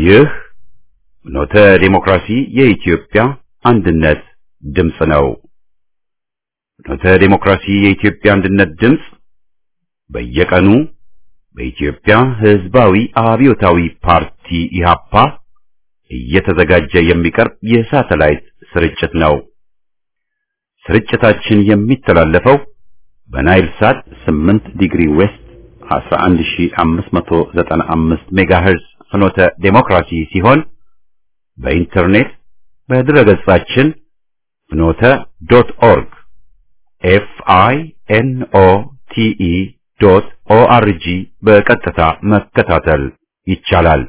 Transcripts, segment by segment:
ይህ ኖተ ዴሞክራሲ የኢትዮጵያ አንድነት ድምፅ ነው። ኖተ ዴሞክራሲ የኢትዮጵያ አንድነት ድምፅ በየቀኑ በኢትዮጵያ ሕዝባዊ አብዮታዊ ፓርቲ ኢህአፓ እየተዘጋጀ የሚቀርብ የሳተላይት ስርጭት ነው። ስርጭታችን የሚተላለፈው በናይል ሳት 8 ዲግሪ ዌስት 11595 ሜጋሄርዝ ፍኖተ ዴሞክራሲ ሲሆን በኢንተርኔት በድረገጻችን ፍኖተ ዶት ኦርግ ኤፍ አይ ኤን ኦ ቲ ኢ ዶት ኦ አር ጂ በቀጥታ መከታተል ይቻላል።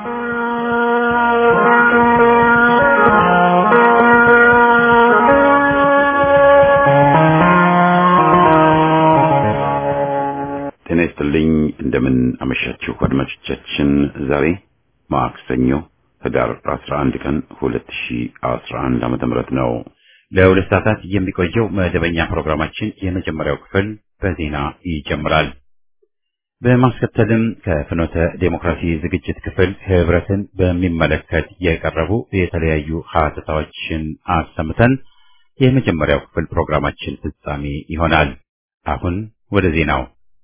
ጤና ይስጥልኝ። እንደምን አመሻችሁ አድማጮቻችን። ዛሬ ማክሰኞ ህዳር 11 ቀን 2011 ዓመተ ምህረት ነው። ለሁለት ሰዓታት የሚቆየው መደበኛ ፕሮግራማችን የመጀመሪያው ክፍል በዜና ይጀምራል። በማስከተልም ከፍኖተ ዴሞክራሲ ዝግጅት ክፍል ህብረትን በሚመለከት የቀረቡ የተለያዩ ሀተታዎችን አሰምተን የመጀመሪያው ክፍል ፕሮግራማችን ፍጻሜ ይሆናል። አሁን ወደ ዜናው።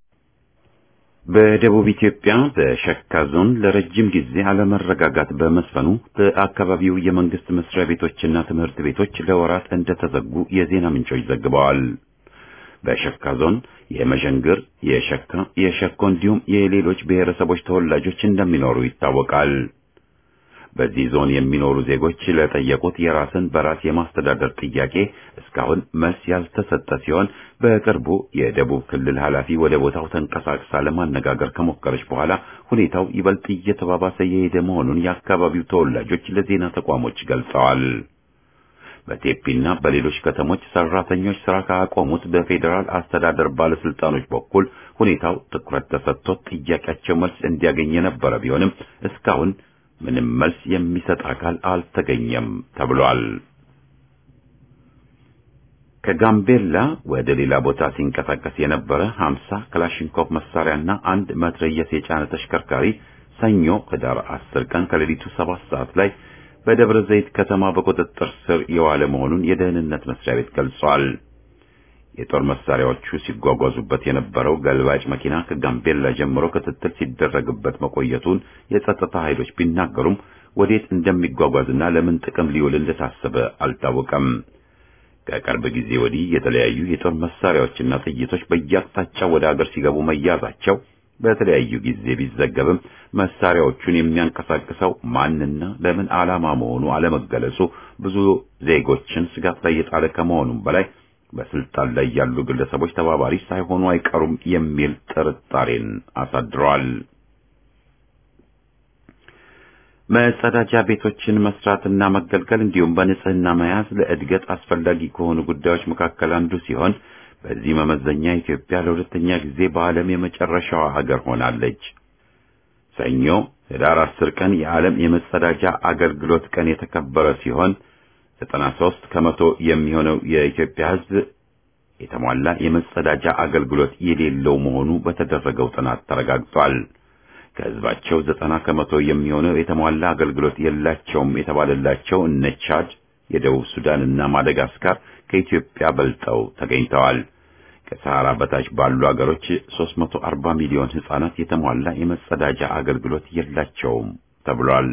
በደቡብ ኢትዮጵያ በሸካ ዞን ለረጅም ጊዜ አለመረጋጋት በመስፈኑ በአካባቢው የመንግስት መስሪያ ቤቶችና ትምህርት ቤቶች ለወራት እንደተዘጉ የዜና ምንጮች ዘግበዋል። በሸካ ዞን የመዠንግር፣ የሸካ፣ የሸኮ እንዲሁም የሌሎች ብሔረሰቦች ተወላጆች እንደሚኖሩ ይታወቃል። በዚህ ዞን የሚኖሩ ዜጎች ለጠየቁት የራስን በራስ የማስተዳደር ጥያቄ እስካሁን መልስ ያልተሰጠ ሲሆን በቅርቡ የደቡብ ክልል ኃላፊ ወደ ቦታው ተንቀሳቅሳ ለማነጋገር ከሞከረች በኋላ ሁኔታው ይበልጥ እየተባባሰ የሄደ መሆኑን የአካባቢው ተወላጆች ለዜና ተቋሞች ገልጸዋል። በቴፒና በሌሎች ከተሞች ሰራተኞች ስራ ካቆሙት በፌዴራል አስተዳደር ባለስልጣኖች በኩል ሁኔታው ትኩረት ተሰጥቶት ጥያቄያቸው መልስ እንዲያገኝ የነበረ ቢሆንም እስካሁን ምንም መልስ የሚሰጥ አካል አልተገኘም ተብሏል። ከጋምቤላ ወደ ሌላ ቦታ ሲንቀሳቀስ የነበረ 50 ክላሽንኮቭ መሳሪያና አንድ መትረየስ የጫነ ተሽከርካሪ ሰኞ ህዳር 10 ቀን ከሌሊቱ 7 ሰዓት ላይ በደብረ ዘይት ከተማ በቁጥጥር ስር የዋለ መሆኑን የደህንነት መስሪያ ቤት ገልጿል። የጦር መሳሪያዎቹ ሲጓጓዙበት የነበረው ገልባጭ መኪና ከጋምቤላ ጀምሮ ክትትል ሲደረግበት መቆየቱን የጸጥታ ኃይሎች ቢናገሩም ወዴት እንደሚጓጓዝና ለምን ጥቅም ሊውል እንደታሰበ አልታወቀም። ከቅርብ ጊዜ ወዲህ የተለያዩ የጦር መሳሪያዎችና ጥይቶች በየአቅጣጫው ወደ አገር ሲገቡ መያዛቸው በተለያዩ ጊዜ ቢዘገብም መሳሪያዎቹን የሚያንቀሳቅሰው ማንና ለምን ዓላማ መሆኑ አለመገለጹ ብዙ ዜጎችን ስጋት ላይ የጣለ ከመሆኑም በላይ በስልጣን ላይ ያሉ ግለሰቦች ተባባሪ ሳይሆኑ አይቀሩም የሚል ጥርጣሬን አሳድረዋል። መጸዳጃ ቤቶችን መስራትና መገልገል እንዲሁም በንጽህና መያዝ ለእድገት አስፈላጊ ከሆኑ ጉዳዮች መካከል አንዱ ሲሆን በዚህ መመዘኛ ኢትዮጵያ ለሁለተኛ ጊዜ በዓለም የመጨረሻዋ ሀገር ሆናለች። ሰኞ ህዳር አስር ቀን የዓለም የመጸዳጃ አገልግሎት ቀን የተከበረ ሲሆን ዘጠና ሦስት ከመቶ የሚሆነው የኢትዮጵያ ሕዝብ የተሟላ የመጸዳጃ አገልግሎት የሌለው መሆኑ በተደረገው ጥናት ተረጋግጧል። ከሕዝባቸው ዘጠና ከመቶ የሚሆነው የተሟላ አገልግሎት የላቸውም የተባለላቸው እነ ቻድ፣ የደቡብ ሱዳን እና ማደጋስካር ከኢትዮጵያ በልጠው ተገኝተዋል። ከሰሃራ በታች ባሉ አገሮች 340 ሚሊዮን ሕፃናት የተሟላ የመጸዳጃ አገልግሎት የላቸውም ተብሏል።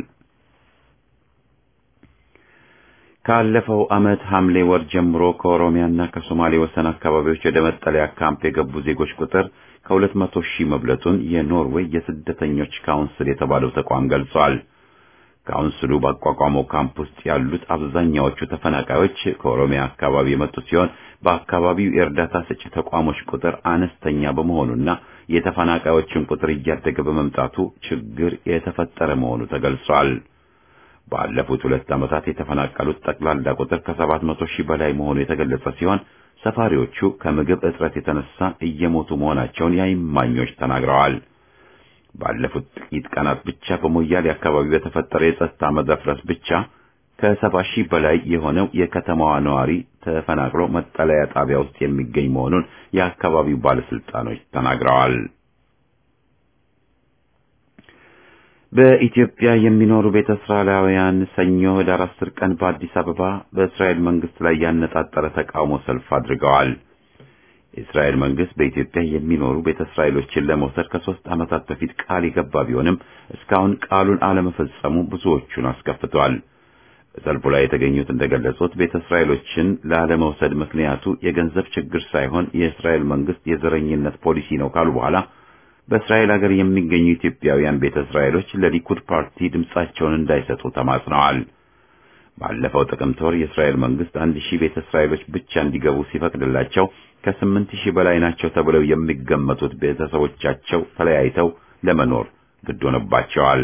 ካለፈው ዓመት ሐምሌ ወር ጀምሮ ከኦሮሚያና ከሶማሌ ወሰን አካባቢዎች ወደ መጠለያ ካምፕ የገቡ ዜጎች ቁጥር ከሁለት መቶ ሺህ መብለጡን የኖርዌይ የስደተኞች ካውንስል የተባለው ተቋም ገልጿል። ካውንስሉ ባቋቋመው ካምፕ ውስጥ ያሉት አብዛኛዎቹ ተፈናቃዮች ከኦሮሚያ አካባቢ የመጡ ሲሆን በአካባቢው የእርዳታ ሰጪ ተቋሞች ቁጥር አነስተኛ በመሆኑና የተፈናቃዮችን ቁጥር እያደገ በመምጣቱ ችግር የተፈጠረ መሆኑ ተገልጿል። ባለፉት ሁለት ዓመታት የተፈናቀሉት ጠቅላላ ቁጥር ከሰባት መቶ ሺህ በላይ መሆኑ የተገለጸ ሲሆን ሰፋሪዎቹ ከምግብ እጥረት የተነሳ እየሞቱ መሆናቸውን የዓይን እማኞች ተናግረዋል። ባለፉት ጥቂት ቀናት ብቻ በሞያሌ አካባቢ በተፈጠረ የጸጥታ መደፍረስ ብቻ ከሰባ ሺህ በላይ የሆነው የከተማዋ ነዋሪ ተፈናቅሎ መጠለያ ጣቢያ ውስጥ የሚገኝ መሆኑን የአካባቢው ባለስልጣኖች ተናግረዋል። በኢትዮጵያ የሚኖሩ ቤተ እስራኤላውያን ሰኞ ህዳር አስር ቀን በአዲስ አበባ በእስራኤል መንግስት ላይ ያነጣጠረ ተቃውሞ ሰልፍ አድርገዋል። የእስራኤል መንግስት በኢትዮጵያ የሚኖሩ ቤተ እስራኤሎችን ለመውሰድ ከሶስት ዓመታት በፊት ቃል የገባ ቢሆንም እስካሁን ቃሉን አለመፈጸሙ ብዙዎቹን አስከፍቷል። በሰልፉ ላይ የተገኙት እንደገለጹት ቤተ እስራኤሎችን ላለመውሰድ ምክንያቱ የገንዘብ ችግር ሳይሆን የእስራኤል መንግስት የዘረኝነት ፖሊሲ ነው ካሉ በኋላ በእስራኤል ሀገር የሚገኙ ኢትዮጵያውያን ቤተ እስራኤሎች ለሊኩድ ፓርቲ ድምጻቸውን እንዳይሰጡ ተማጽነዋል። ባለፈው ጥቅምት ወር የእስራኤል መንግስት አንድ ሺህ ቤተ እስራኤሎች ብቻ እንዲገቡ ሲፈቅድላቸው ከስምንት ሺህ በላይ ናቸው ተብለው የሚገመቱት ቤተሰቦቻቸው ተለያይተው ለመኖር ግድ ሆነባቸዋል።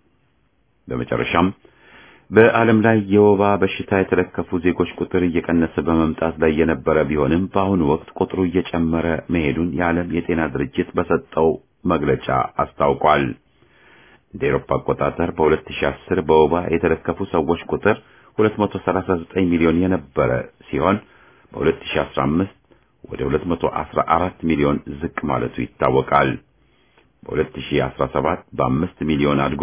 በመጨረሻም በዓለም ላይ የወባ በሽታ የተለከፉ ዜጎች ቁጥር እየቀነሰ በመምጣት ላይ የነበረ ቢሆንም በአሁኑ ወቅት ቁጥሩ እየጨመረ መሄዱን የዓለም የጤና ድርጅት በሰጠው መግለጫ አስታውቋል። እንደ ኤሮፓ አቆጣጠር በ2010 በወባ የተለከፉ ሰዎች ቁጥር 239 ሚሊዮን የነበረ ሲሆን በ2015 ወደ 214 ሚሊዮን ዝቅ ማለቱ ይታወቃል። በ2017 በአምስት ሚሊዮን አድጎ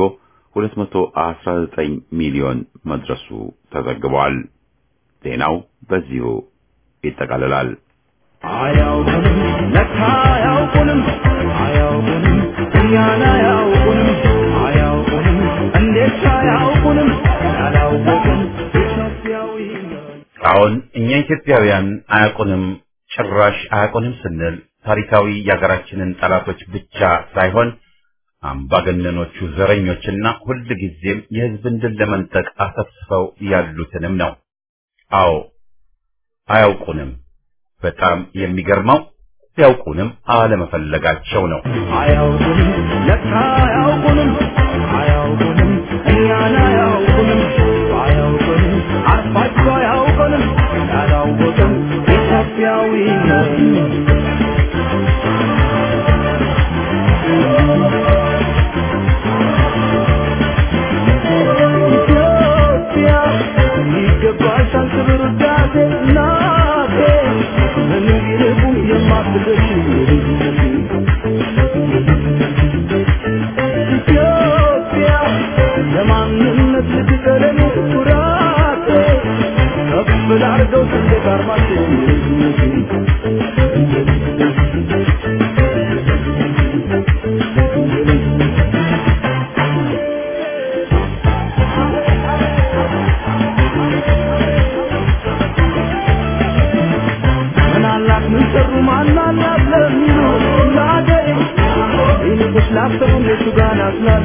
219 ሚሊዮን መድረሱ ተዘግቧል። ዜናው በዚሁ ይጠቃልላል። አያውቁንም ለካ አያውቁንም አያውቁንም እኛን አያውቁንም አያውቁንም እንዴት አያውቁንም ያላወቅን ኢትዮጵያዊ ነን። አሁን እኛ ኢትዮጵያውያን አያውቁንም፣ ጭራሽ አያውቁንም ስንል ታሪካዊ የሀገራችንን ጠላቶች ብቻ ሳይሆን አምባገነኖቹ ዘረኞችና ሁልጊዜም የሕዝብን ድል ለመንጠቅ አሰፍስፈው ያሉትንም ነው። አዎ አያውቁንም። በጣም የሚገርመው ሊያውቁንም አለመፈለጋቸው ነው። አያውቁንም ለካ አያውቁንም አያውቁንም እኛን አያውቁንም አያውቁንም አርፋቸው አያውቁንም ያላወቅን ኢትዮጵያዊ ነን። ኢትዮጵያ ይገባሻል ክብር ውዳሴ እናቴ ምንም ይልቁ የማትደርሺ ኢትዮጵያ ለማንነት ልትቀለኔ ኩራቴ ከፍ ላርገው ሰንደቅ ዓርማችን ምን አላት ምን ሰሩ ማን አላት ለሚሉ ለአገሬ ይልቁስ ላሰቡ እነሱ ጋር ናስላሉ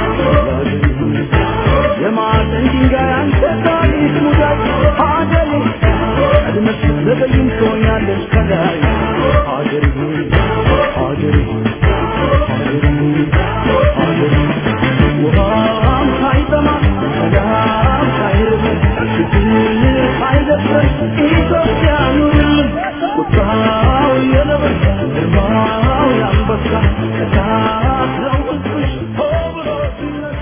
የማዕዘን ድንጋይ አንተ ታሪክ ሙዳይ ሀገሬ ቀድመሽ ስትዘገይም ትሆኛለሽ ከላይ ሀገሬ ሆይ ሀገሬ ሆይ ሀገሬ ሆይ ሀገሬ ውሃም ሳይጠማ ሰላም ሳይርበን ችግር ሳይደፍረን ኢትዮጵያ ኑርልን ቁጣው የነብር ግርማው የአንበሳ እሳት ነው ሕዝብሽ ሆ ብሎ ሲነሳ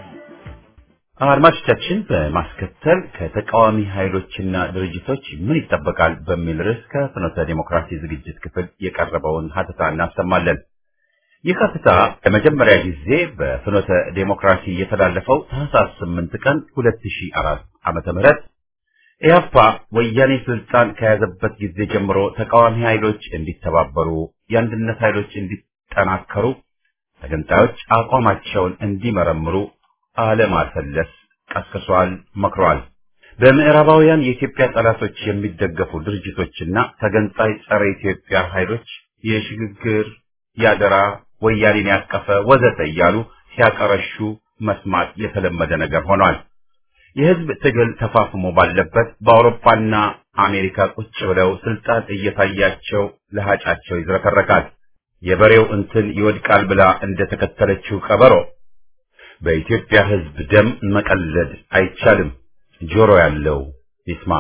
አድማጮቻችን በማስከተል ከተቃዋሚ ኃይሎችና ድርጅቶች ምን ይጠበቃል በሚል ርዕስ ከፍኖተ ዴሞክራሲ ዝግጅት ክፍል የቀረበውን ሀተታ እናሰማለን። ይህ ሀተታ ለመጀመሪያ ጊዜ በፍኖተ ዴሞክራሲ የተላለፈው ታህሳስ 8 ቀን 2004 ዓመተ ምህረት ኢህአፓ ወያኔ ስልጣን ከያዘበት ጊዜ ጀምሮ ተቃዋሚ ኃይሎች እንዲተባበሩ፣ የአንድነት ኃይሎች እንዲጠናከሩ፣ ተገንጣዮች አቋማቸውን እንዲመረምሩ አለማሰለስ ቀስቅሷል፣ መክሯል። በምዕራባውያን የኢትዮጵያ ጠላቶች የሚደገፉ ድርጅቶችና ተገንጣይ ጸረ ኢትዮጵያ ኃይሎች የሽግግር ያደራ ወያኔን ያቀፈ ወዘተ እያሉ ሲያቀረሹ መስማት የተለመደ ነገር ሆኗል። የህዝብ ትግል ተፋፍሞ ባለበት በአውሮፓና አሜሪካ ቁጭ ብለው ስልጣን እየታያቸው ለሃጫቸው ይዝረከረካል። የበሬው እንትን ይወድቃል ብላ እንደተከተለችው ቀበሮ በኢትዮጵያ ህዝብ ደም መቀለድ አይቻልም። ጆሮ ያለው ይስማ።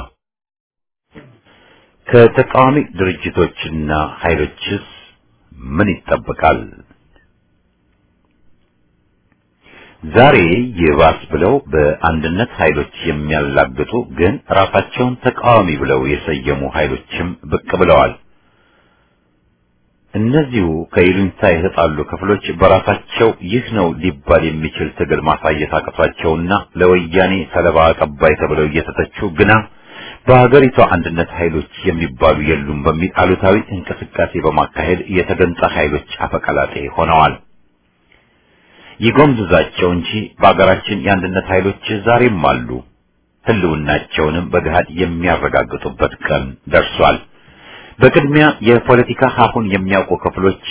ከተቃዋሚ ድርጅቶችና ኃይሎችስ ምን ይጠበቃል? ዛሬ ይባስ ብለው በአንድነት ኃይሎች የሚያላግጡ ግን ራሳቸውን ተቃዋሚ ብለው የሰየሙ ኃይሎችም ብቅ ብለዋል። እነዚሁ ከይሉኝታ የተጣሉ ክፍሎች በራሳቸው ይህ ነው ሊባል የሚችል ትግል ማሳየት አቅቷቸውና ለወያኔ ሰለባ አቀባይ ተብለው እየተተቹ ግና በሀገሪቷ አንድነት ኃይሎች የሚባሉ የሉም በሚል አሉታዊ እንቅስቃሴ በማካሄድ የተገንጣ ኃይሎች አፈቀላጤ ሆነዋል። ይጎምዝዛቸው እንጂ በሀገራችን የአንድነት ኃይሎች ዛሬም አሉ። ህልውናቸውንም በገሃድ የሚያረጋግጡበት ቀን ደርሷል። በቅድሚያ የፖለቲካ ሀሁን የሚያውቁ ክፍሎች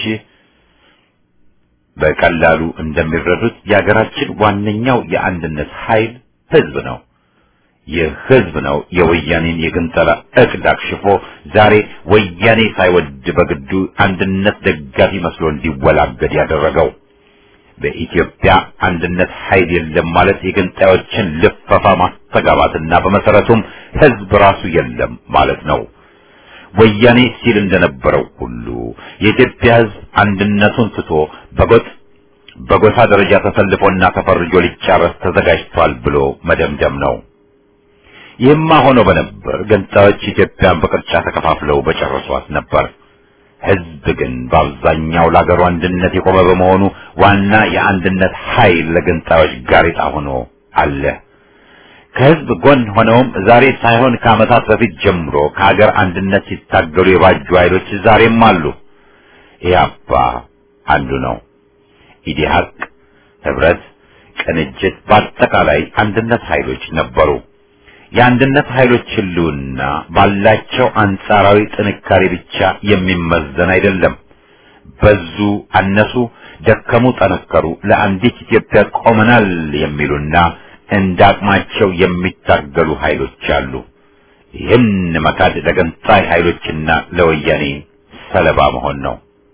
በቀላሉ እንደሚረዱት የሀገራችን ዋነኛው የአንድነት ኃይል ህዝብ ነው። ይህ ህዝብ ነው የወያኔን የግንጠላ እቅድ አክሽፎ ዛሬ ወያኔ ሳይወድ በግዱ አንድነት ደጋፊ መስሎ እንዲወላገድ ያደረገው። በኢትዮጵያ አንድነት ኃይል የለም ማለት የገንጣዮችን ልፈፋ ማስተጋባትና በመሰረቱም ህዝብ ራሱ የለም ማለት ነው። ወያኔ ሲል እንደነበረው ሁሉ የኢትዮጵያ ህዝብ አንድነቱን ትቶ በጎጥ በጎሳ ደረጃ ተሰልፎና ተፈርጆ ሊጫረስ ተዘጋጅቷል ብሎ መደምደም ነው። ይህማ ሆኖ በነበር ገንጣዮች ኢትዮጵያን በቅርጫ ተከፋፍለው በጨረሷት ነበር። ህዝብ ግን በአብዛኛው ለአገሩ አንድነት የቆመ በመሆኑ ዋና የአንድነት ኃይል ለገንጣዮች ጋሬጣ ሆኖ አለ። ከህዝብ ጎን ሆነውም ዛሬ ሳይሆን ከዓመታት በፊት ጀምሮ ከሀገር አንድነት ሲታገሉ የባጁ ኃይሎች ዛሬም አሉ። ኢህአፓ አንዱ ነው። ኢዲሃቅ፣ ህብረት፣ ቅንጅት፣ በአጠቃላይ አንድነት ኃይሎች ነበሩ። የአንድነት ኃይሎች ህልውና ባላቸው አንጻራዊ ጥንካሬ ብቻ የሚመዘን አይደለም። በዙ፣ አነሱ፣ ደከሙ፣ ጠነከሩ ለአንዲት ኢትዮጵያ ቆመናል የሚሉና እንደ አቅማቸው የሚታገሉ ኃይሎች አሉ። ይህን መካድ ለገንጣይ ኃይሎችና ለወያኔ ሰለባ መሆን ነው።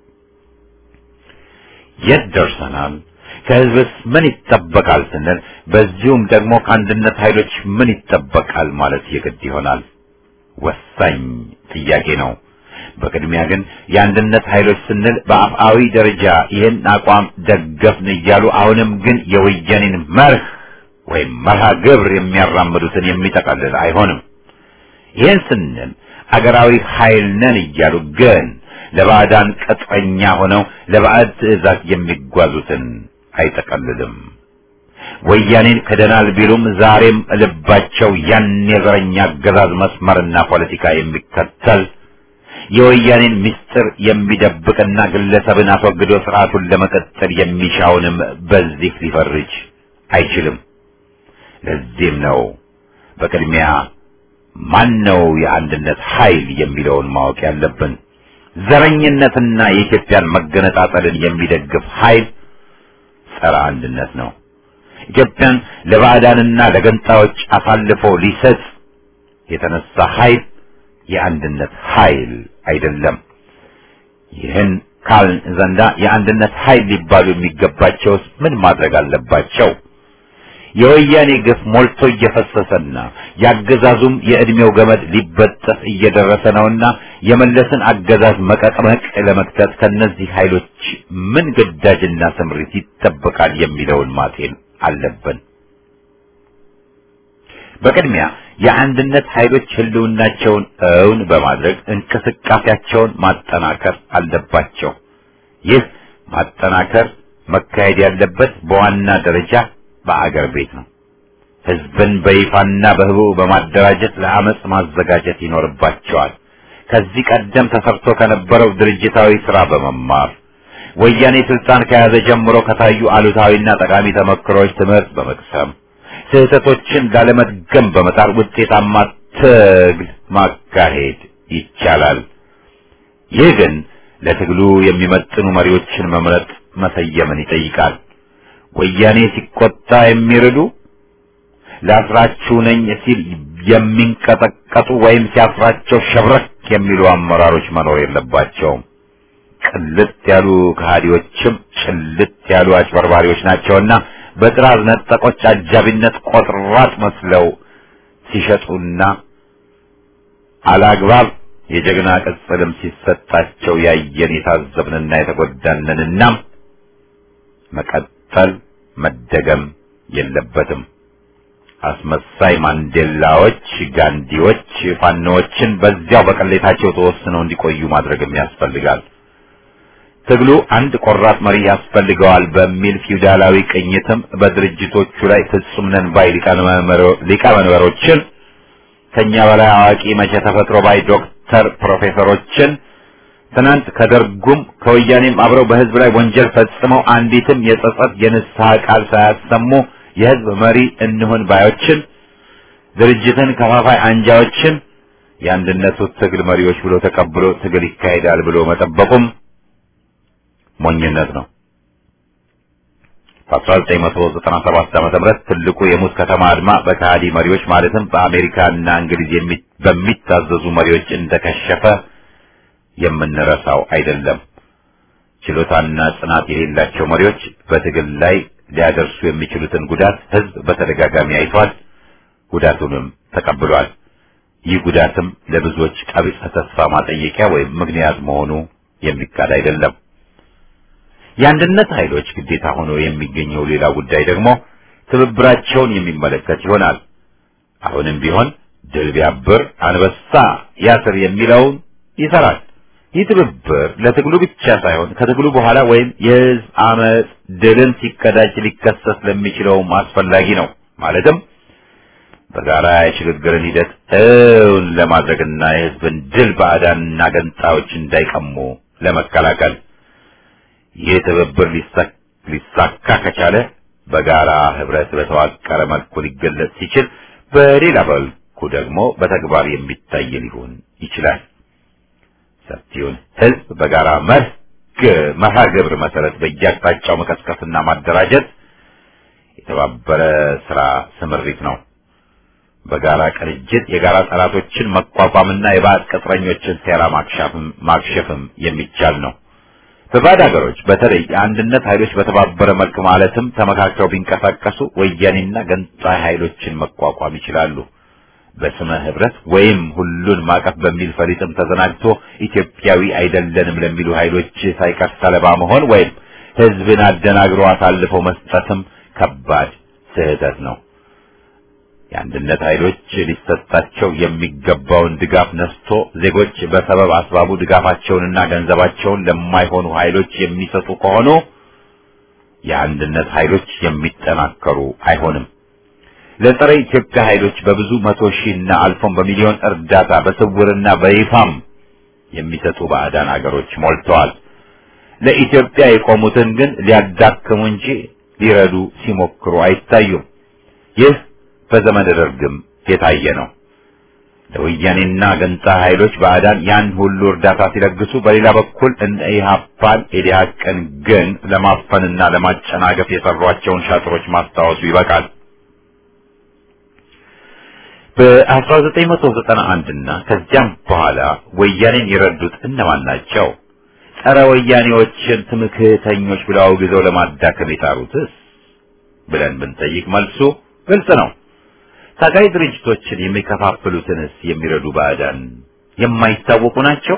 የት ደርሰናል? ከህዝብስ ምን ይጠበቃል ስንል በዚሁም ደግሞ ከአንድነት ኃይሎች ምን ይጠበቃል ማለት የግድ ይሆናል። ወሳኝ ጥያቄ ነው። በቅድሚያ ግን የአንድነት ኃይሎች ስንል በአፍአዊ ደረጃ ይህን አቋም ደገፍን እያሉ አሁንም ግን የወያኔን መርህ ወይም መርሃ ግብር የሚያራምዱትን የሚጠቀልል አይሆንም። ይህን ስንል አገራዊ ኃይል ነን እያሉ ግን ለባዕዳን ቅጥረኛ ሆነው ለባዕድ ትዕዛዝ የሚጓዙትን አይጠቀልልም። ወያኔን ክደናል ቢሉም ዛሬም ልባቸው ያን የዘረኛ አገዛዝ መስመርና ፖለቲካ የሚከተል የወያኔን ምስጢር የሚደብቅና ግለሰብን አስወግዶ ስርዓቱን ለመቀጠል የሚሻውንም በዚህ ሊፈርጅ አይችልም። ለዚህም ነው በቅድሚያ ማን ነው የአንድነት ኃይል የሚለውን ማወቅ ያለብን። ዘረኝነትና የኢትዮጵያን መገነጣጠልን የሚደግፍ ኃይል ጸረ አንድነት ነው። ኢትዮጵያን ለባዕዳንና ለገንጣዮች አሳልፎ ሊሰጥ የተነሳ ኃይል የአንድነት ኃይል አይደለም። ይህን ካልን ዘንዳ የአንድነት ኃይል ሊባሉ የሚገባቸውስ ምን ማድረግ አለባቸው? የወያኔ ግፍ ሞልቶ እየፈሰሰና የአገዛዙም የዕድሜው ገመድ ሊበጠስ እየደረሰ ነውና የመለስን አገዛዝ መቀጥመቅ ለመክተት ከነዚህ ኃይሎች ምን ግዳጅና ስምሪት ይጠበቃል የሚለውን ማጤን አለብን። በቅድሚያ የአንድነት ኃይሎች ህልውናቸውን እውን በማድረግ እንቅስቃሴያቸውን ማጠናከር አለባቸው። ይህ ማጠናከር መካሄድ ያለበት በዋና ደረጃ በአገር ቤት ነው። ህዝብን በይፋና በህቡ በማደራጀት ለአመጽ ማዘጋጀት ይኖርባቸዋል። ከዚህ ቀደም ተሰርቶ ከነበረው ድርጅታዊ ስራ በመማር ወያኔ ስልጣን ከያዘ ጀምሮ ከታዩ አሉታዊና ጠቃሚ ተመክሮች ትምህርት በመቅሰም ስህተቶችን ላለመድገም በመጣር ውጤታማ ትግል ማካሄድ ይቻላል። ይህ ግን ለትግሉ የሚመጥኑ መሪዎችን መምረጥ መሰየምን ይጠይቃል። ወያኔ ሲቆጣ የሚርዱ ላስራችሁ ነኝ ሲል የሚንቀጠቀጡ ወይም ሲያስራቸው ሸብረክ የሚሉ አመራሮች መኖር የለባቸውም። ቅልጥ ያሉ ከሃዲዎችም ጭልጥ ያሉ አጭበርባሪዎች ናቸውና በጥራዝ ነጠቆች አጃቢነት ቆጥራጥ መስለው ሲሸጡና አላግባብ የጀግና ቅጽልም ሲሰጣቸው ያየን የታዘብንና የተጎዳንንና መቀጠል መደገም የለበትም። አስመሳይ ማንዴላዎች፣ ጋንዲዎች፣ ፋኖዎችን በዚያው በቅሌታቸው ተወስነው እንዲቆዩ ማድረግም ያስፈልጋል። ትግሉ አንድ ቆራጥ መሪ ያስፈልገዋል በሚል ፊውዳላዊ ቅኝትም በድርጅቶቹ ላይ ፍጹም ነን ባይ ሊቀመንበሮችን ከኛ በላይ አዋቂ መቼ ተፈጥሮ ባይ ዶክተር ፕሮፌሰሮችን ትናንት ከደርጉም ከወያኔም አብረው በህዝብ ላይ ወንጀል ፈጽመው አንዲትም የጸጸት የንስሐ ቃል ሳያሰሙ የህዝብ መሪ እንሁን ባዮችን ድርጅትን ከፋፋይ አንጃዎችን የአንድነቱ ትግል መሪዎች ብሎ ተቀብሎ ትግል ይካሄዳል ብሎ መጠበቁም ሞኝነት ነው። በ1997 ዓመተ ምህረት ትልቁ የሙት ከተማ አድማ በከሃዲ መሪዎች ማለትም በአሜሪካና እንግሊዝ በሚታዘዙ መሪዎች እንደከሸፈ የምንረሳው አይደለም። ችሎታና ጽናት የሌላቸው መሪዎች በትግል ላይ ሊያደርሱ የሚችሉትን ጉዳት ህዝብ በተደጋጋሚ አይቷል፣ ጉዳቱንም ተቀብሏል። ይህ ጉዳትም ለብዙዎች ቀቢጸ ተስፋ ማጠየቂያ ወይም ምክንያት መሆኑ የሚካድ አይደለም። የአንድነት ኃይሎች ግዴታ ሆኖ የሚገኘው ሌላ ጉዳይ ደግሞ ትብብራቸውን የሚመለከት ይሆናል። አሁንም ቢሆን ድል ቢያብር አንበሳ ያስር የሚለውን ይሰራል። ይህ ትብብር ለትግሉ ብቻ ሳይሆን ከትግሉ በኋላ ወይም የህዝብ አመፅ ድልን ሲቀዳጅ ሊከሰት ለሚችለውም አስፈላጊ ነው። ማለትም በጋራ የሽግግርን ሂደት እውን ለማድረግና የህዝብን ድል ባዕዳንና ገንጣዮች እንዳይቀሙ ለመከላከል ይህ ትብብር ሊሳካ ከቻለ በጋራ ህብረት በተዋቀረ መልኩ ሊገለጽ ሲችል፣ በሌላ መልኩ ደግሞ በተግባር የሚታይ ሊሆን ይችላል። ሰፊውን ህዝብ በጋራ መርህ መርሃ ግብር መሰረት በየአቅጣጫው መቀስቀስና ማደራጀት የተባበረ ስራ ስምሪት ነው። በጋራ ቅንጅት የጋራ ጠላቶችን መቋቋምና የባዕድ ቅጥረኞችን ሴራ ማክሸፍም የሚቻል ነው። በባዕድ ሀገሮች በተለይ የአንድነት ኃይሎች በተባበረ መልክ ማለትም ተመካክረው ቢንቀሳቀሱ ወያኔና ገንጣይ ኃይሎችን መቋቋም ይችላሉ። በስመ ህብረት ወይም ሁሉን ማቀፍ በሚል ፈሊጥም ተዘናግቶ ኢትዮጵያዊ አይደለንም ለሚሉ ኃይሎች ሳይቀር ሰለባ መሆን ወይም ህዝብን አደናግሮ አሳልፈው መስጠትም ከባድ ስህተት ነው። የአንድነት ኃይሎች ሊሰጣቸው የሚገባውን ድጋፍ ነስቶ ዜጎች በሰበብ አስባቡ ድጋፋቸውንና ገንዘባቸውን ለማይሆኑ ኃይሎች የሚሰጡ ከሆኑ የአንድነት ኃይሎች የሚጠናከሩ አይሆንም። ለጸረ ኢትዮጵያ ኃይሎች በብዙ መቶ ሺህና አልፎም በሚሊዮን እርዳታ በስውርና በይፋም የሚሰጡ ባዕዳን አገሮች ሞልተዋል። ለኢትዮጵያ የቆሙትን ግን ሊያዳክሙ እንጂ ሊረዱ ሲሞክሩ አይታዩም። ይህ በዘመነ ደርግም የታየ ነው። ለወያኔና ገንጣ ኃይሎች ባዕዳን ያን ሁሉ እርዳታ ሲለግሱ፣ በሌላ በኩል እነ ኢህአፓን ኢዲሃቅን ግን ለማፈንና ለማጨናገፍ የሰሯቸውን ሻጥሮች ማስታወሱ ይበቃል። በ1991 እና ከዚያም በኋላ ወያኔን የረዱት እነማን ናቸው? ጸረ ወያኔዎችን ትምክህተኞች ብለው አውግዘው ለማዳከም የጣሩትስ ብለን ብንጠይቅ መልሱ ግልጽ ነው። ታጋይ ድርጅቶችን የሚከፋፍሉትንስ የሚረዱ ባዕዳን የማይታወቁ ናቸው።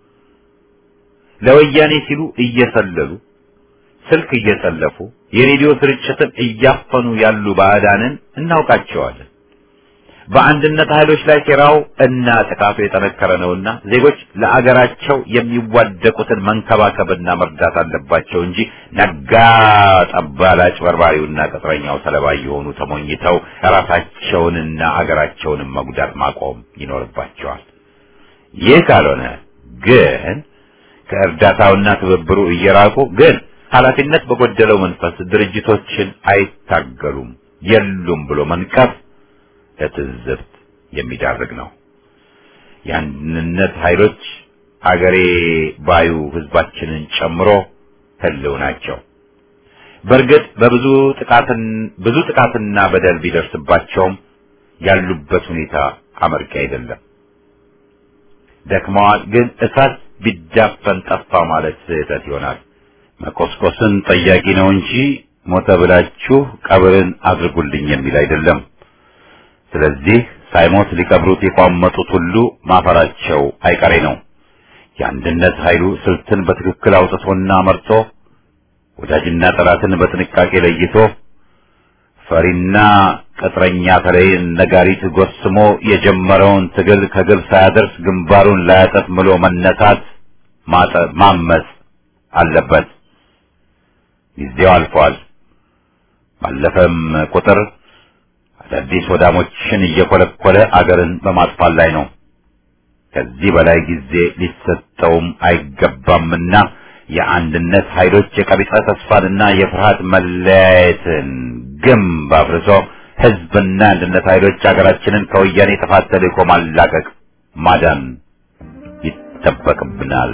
ለወያኔ ሲሉ እየሰለሉ ስልክ እየጠለፉ የሬዲዮ ስርጭትን እያፈኑ ያሉ ባዕዳንን እናውቃቸዋለን። በአንድነት ኃይሎች ላይ ሴራው እና ጥቃቱ የጠነከረ ነውና ዜጎች ለአገራቸው የሚዋደቁትን መንከባከብና መርዳት አለባቸው እንጂ ነጋ ጠባ ለአጭበርባሪውና ቅጥረኛው ሰለባ የሆኑ ተሞኝተው ራሳቸውንና አገራቸውንም መጉዳት ማቆም ይኖርባቸዋል። ይህ ካልሆነ ግን ከእርዳታውና ትብብሩ እየራቁ ግን ኃላፊነት በጎደለው መንፈስ ድርጅቶችን አይታገሉም የሉም ብሎ መንቀፍ ለትዝብት የሚዳርግ ነው። የአንድነት ኃይሎች አገሬ ባዩ ህዝባችንን ጨምሮ ህልው ናቸው። በእርግጥ በብዙ ጥቃትን ብዙ ጥቃትና በደል ቢደርስባቸውም ያሉበት ሁኔታ አመርቂ አይደለም። ደክመዋል፣ ግን እሳት ቢዳፈን ጠፋ ማለት ስህተት ይሆናል። መቆስቆስን ጠያቂ ነው እንጂ ሞተ ብላችሁ ቀብርን አድርጉልኝ የሚል አይደለም። ስለዚህ ሳይሞት ሊቀብሩት የቋመጡት ሁሉ ማፈራቸው አይቀሬ ነው። የአንድነት ኃይሉ ስልትን በትክክል አውጥቶና መርጦ ወዳጅና ጠላትን በጥንቃቄ ለይቶ ፈሪና ቅጥረኛ ተለይን ነጋሪት ጎስሞ የጀመረውን ትግል ከግብ ሳያደርስ ግንባሩን ላያጠፍ ምሎ መነሳት ማመጽ አለበት። ጊዜው አልፏል። ባለፈም ቁጥር አዳዲስ ወዳሞችን እየኮለኮለ አገርን በማጥፋት ላይ ነው። ከዚህ በላይ ጊዜ ሊሰጠውም አይገባምና የአንድነት ኃይሎች የቀቢጸ ተስፋንና የፍርሃት መለያየትን ግንብ አፍርሶ ህዝብና አንድነት ኃይሎች ሀገራችንን ከወያኔ ጥፋት ተልዕኮ ማላቀቅ ማዳን ይጠበቅብናል።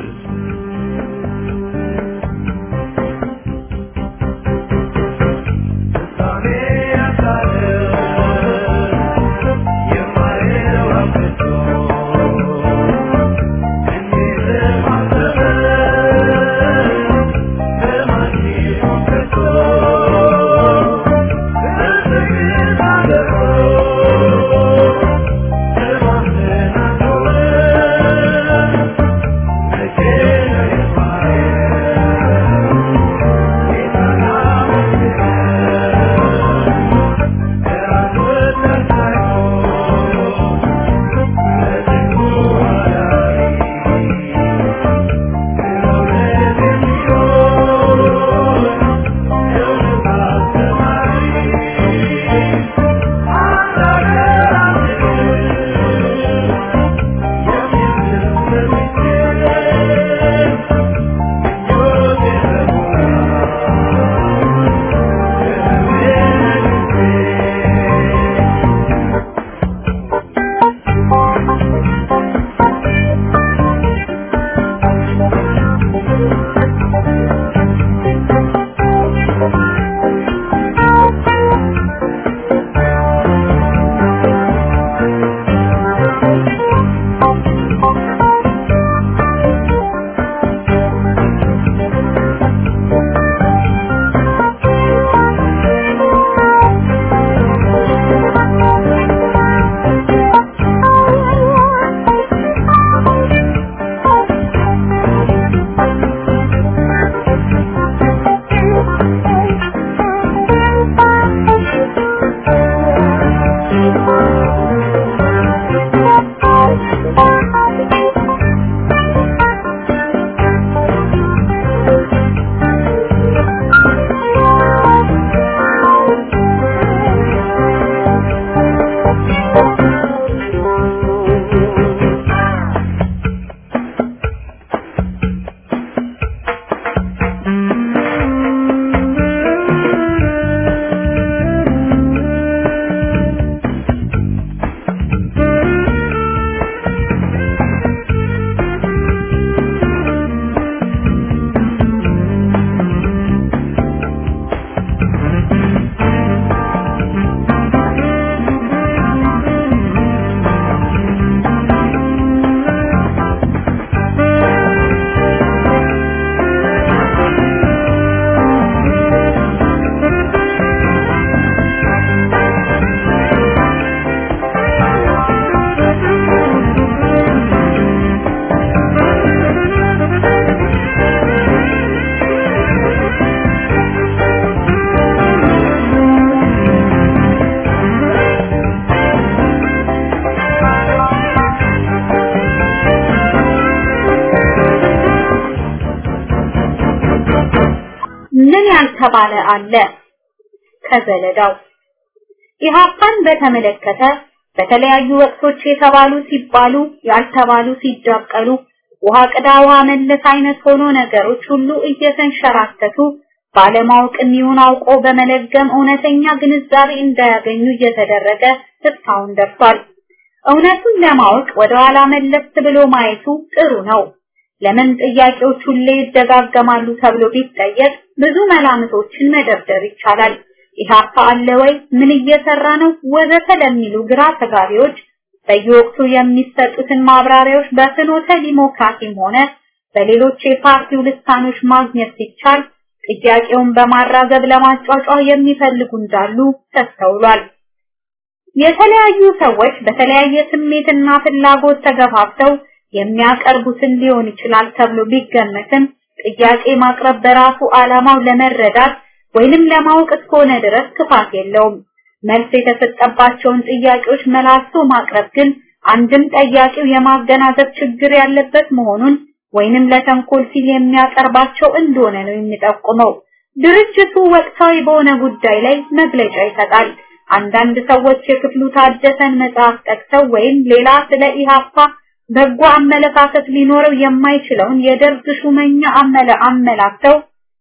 ምን ያልተባለ አለ? ከዘለዳው ኢህአፓን በተመለከተ በተለያዩ ወቅቶች የተባሉ ሲባሉ ያልተባሉ ሲዳቀሉ ውሃ ቅዳ ውሃ መለስ አይነት ሆኖ ነገሮች ሁሉ እየተንሸራተቱ ባለማወቅም ይሁን አውቆ በመለገም እውነተኛ ግንዛቤ እንዳያገኙ እየተደረገ እስካሁን ደርሷል። እውነቱን ለማወቅ ወደ ኋላ መለስ ብሎ ማየቱ ጥሩ ነው። ለምን ጥያቄዎች ሁሌ ይደጋገማሉ ተብሎ ቢጠየቅ ብዙ መላምቶችን መደርደር ይቻላል። ኢህአፓ አለ ወይ? ምን እየሰራ ነው? ወዘተ ለሚሉ ግራ ተጋቢዎች በየወቅቱ የሚሰጡትን ማብራሪያዎች በፍኖተ ዲሞክራሲም ሆነ በሌሎች የፓርቲው ልሳኖች ማግኘት ሲቻል ጥያቄውን በማራገብ ለማጫጫ የሚፈልጉ እንዳሉ ተስተውሏል። የተለያዩ ሰዎች በተለያየ ስሜትና ፍላጎት ተገፋፍተው የሚያቀርቡትን ሊሆን ይችላል ተብሎ ቢገመትም ጥያቄ ማቅረብ በራሱ ዓላማው ለመረዳት ወይንም ለማወቅ እስከሆነ ድረስ ክፋት የለውም። መልስ የተሰጠባቸውን ጥያቄዎች መላልሶ ማቅረብ ግን አንድም ጠያቂው የማገናዘብ ችግር ያለበት መሆኑን ወይንም ለተንኮል ሲል የሚያቀርባቸው እንደሆነ ነው የሚጠቁመው። ድርጅቱ ወቅታዊ በሆነ ጉዳይ ላይ መግለጫ ይሰጣል። አንዳንድ ሰዎች የክፍሉ ታደሰን መጽሐፍ ጠቅሰው ወይም ሌላ ስለ ኢሃፓ በጎ አመለካከት ሊኖረው የማይችለውን የደርግ ሹመኛ አመለ አመላክተው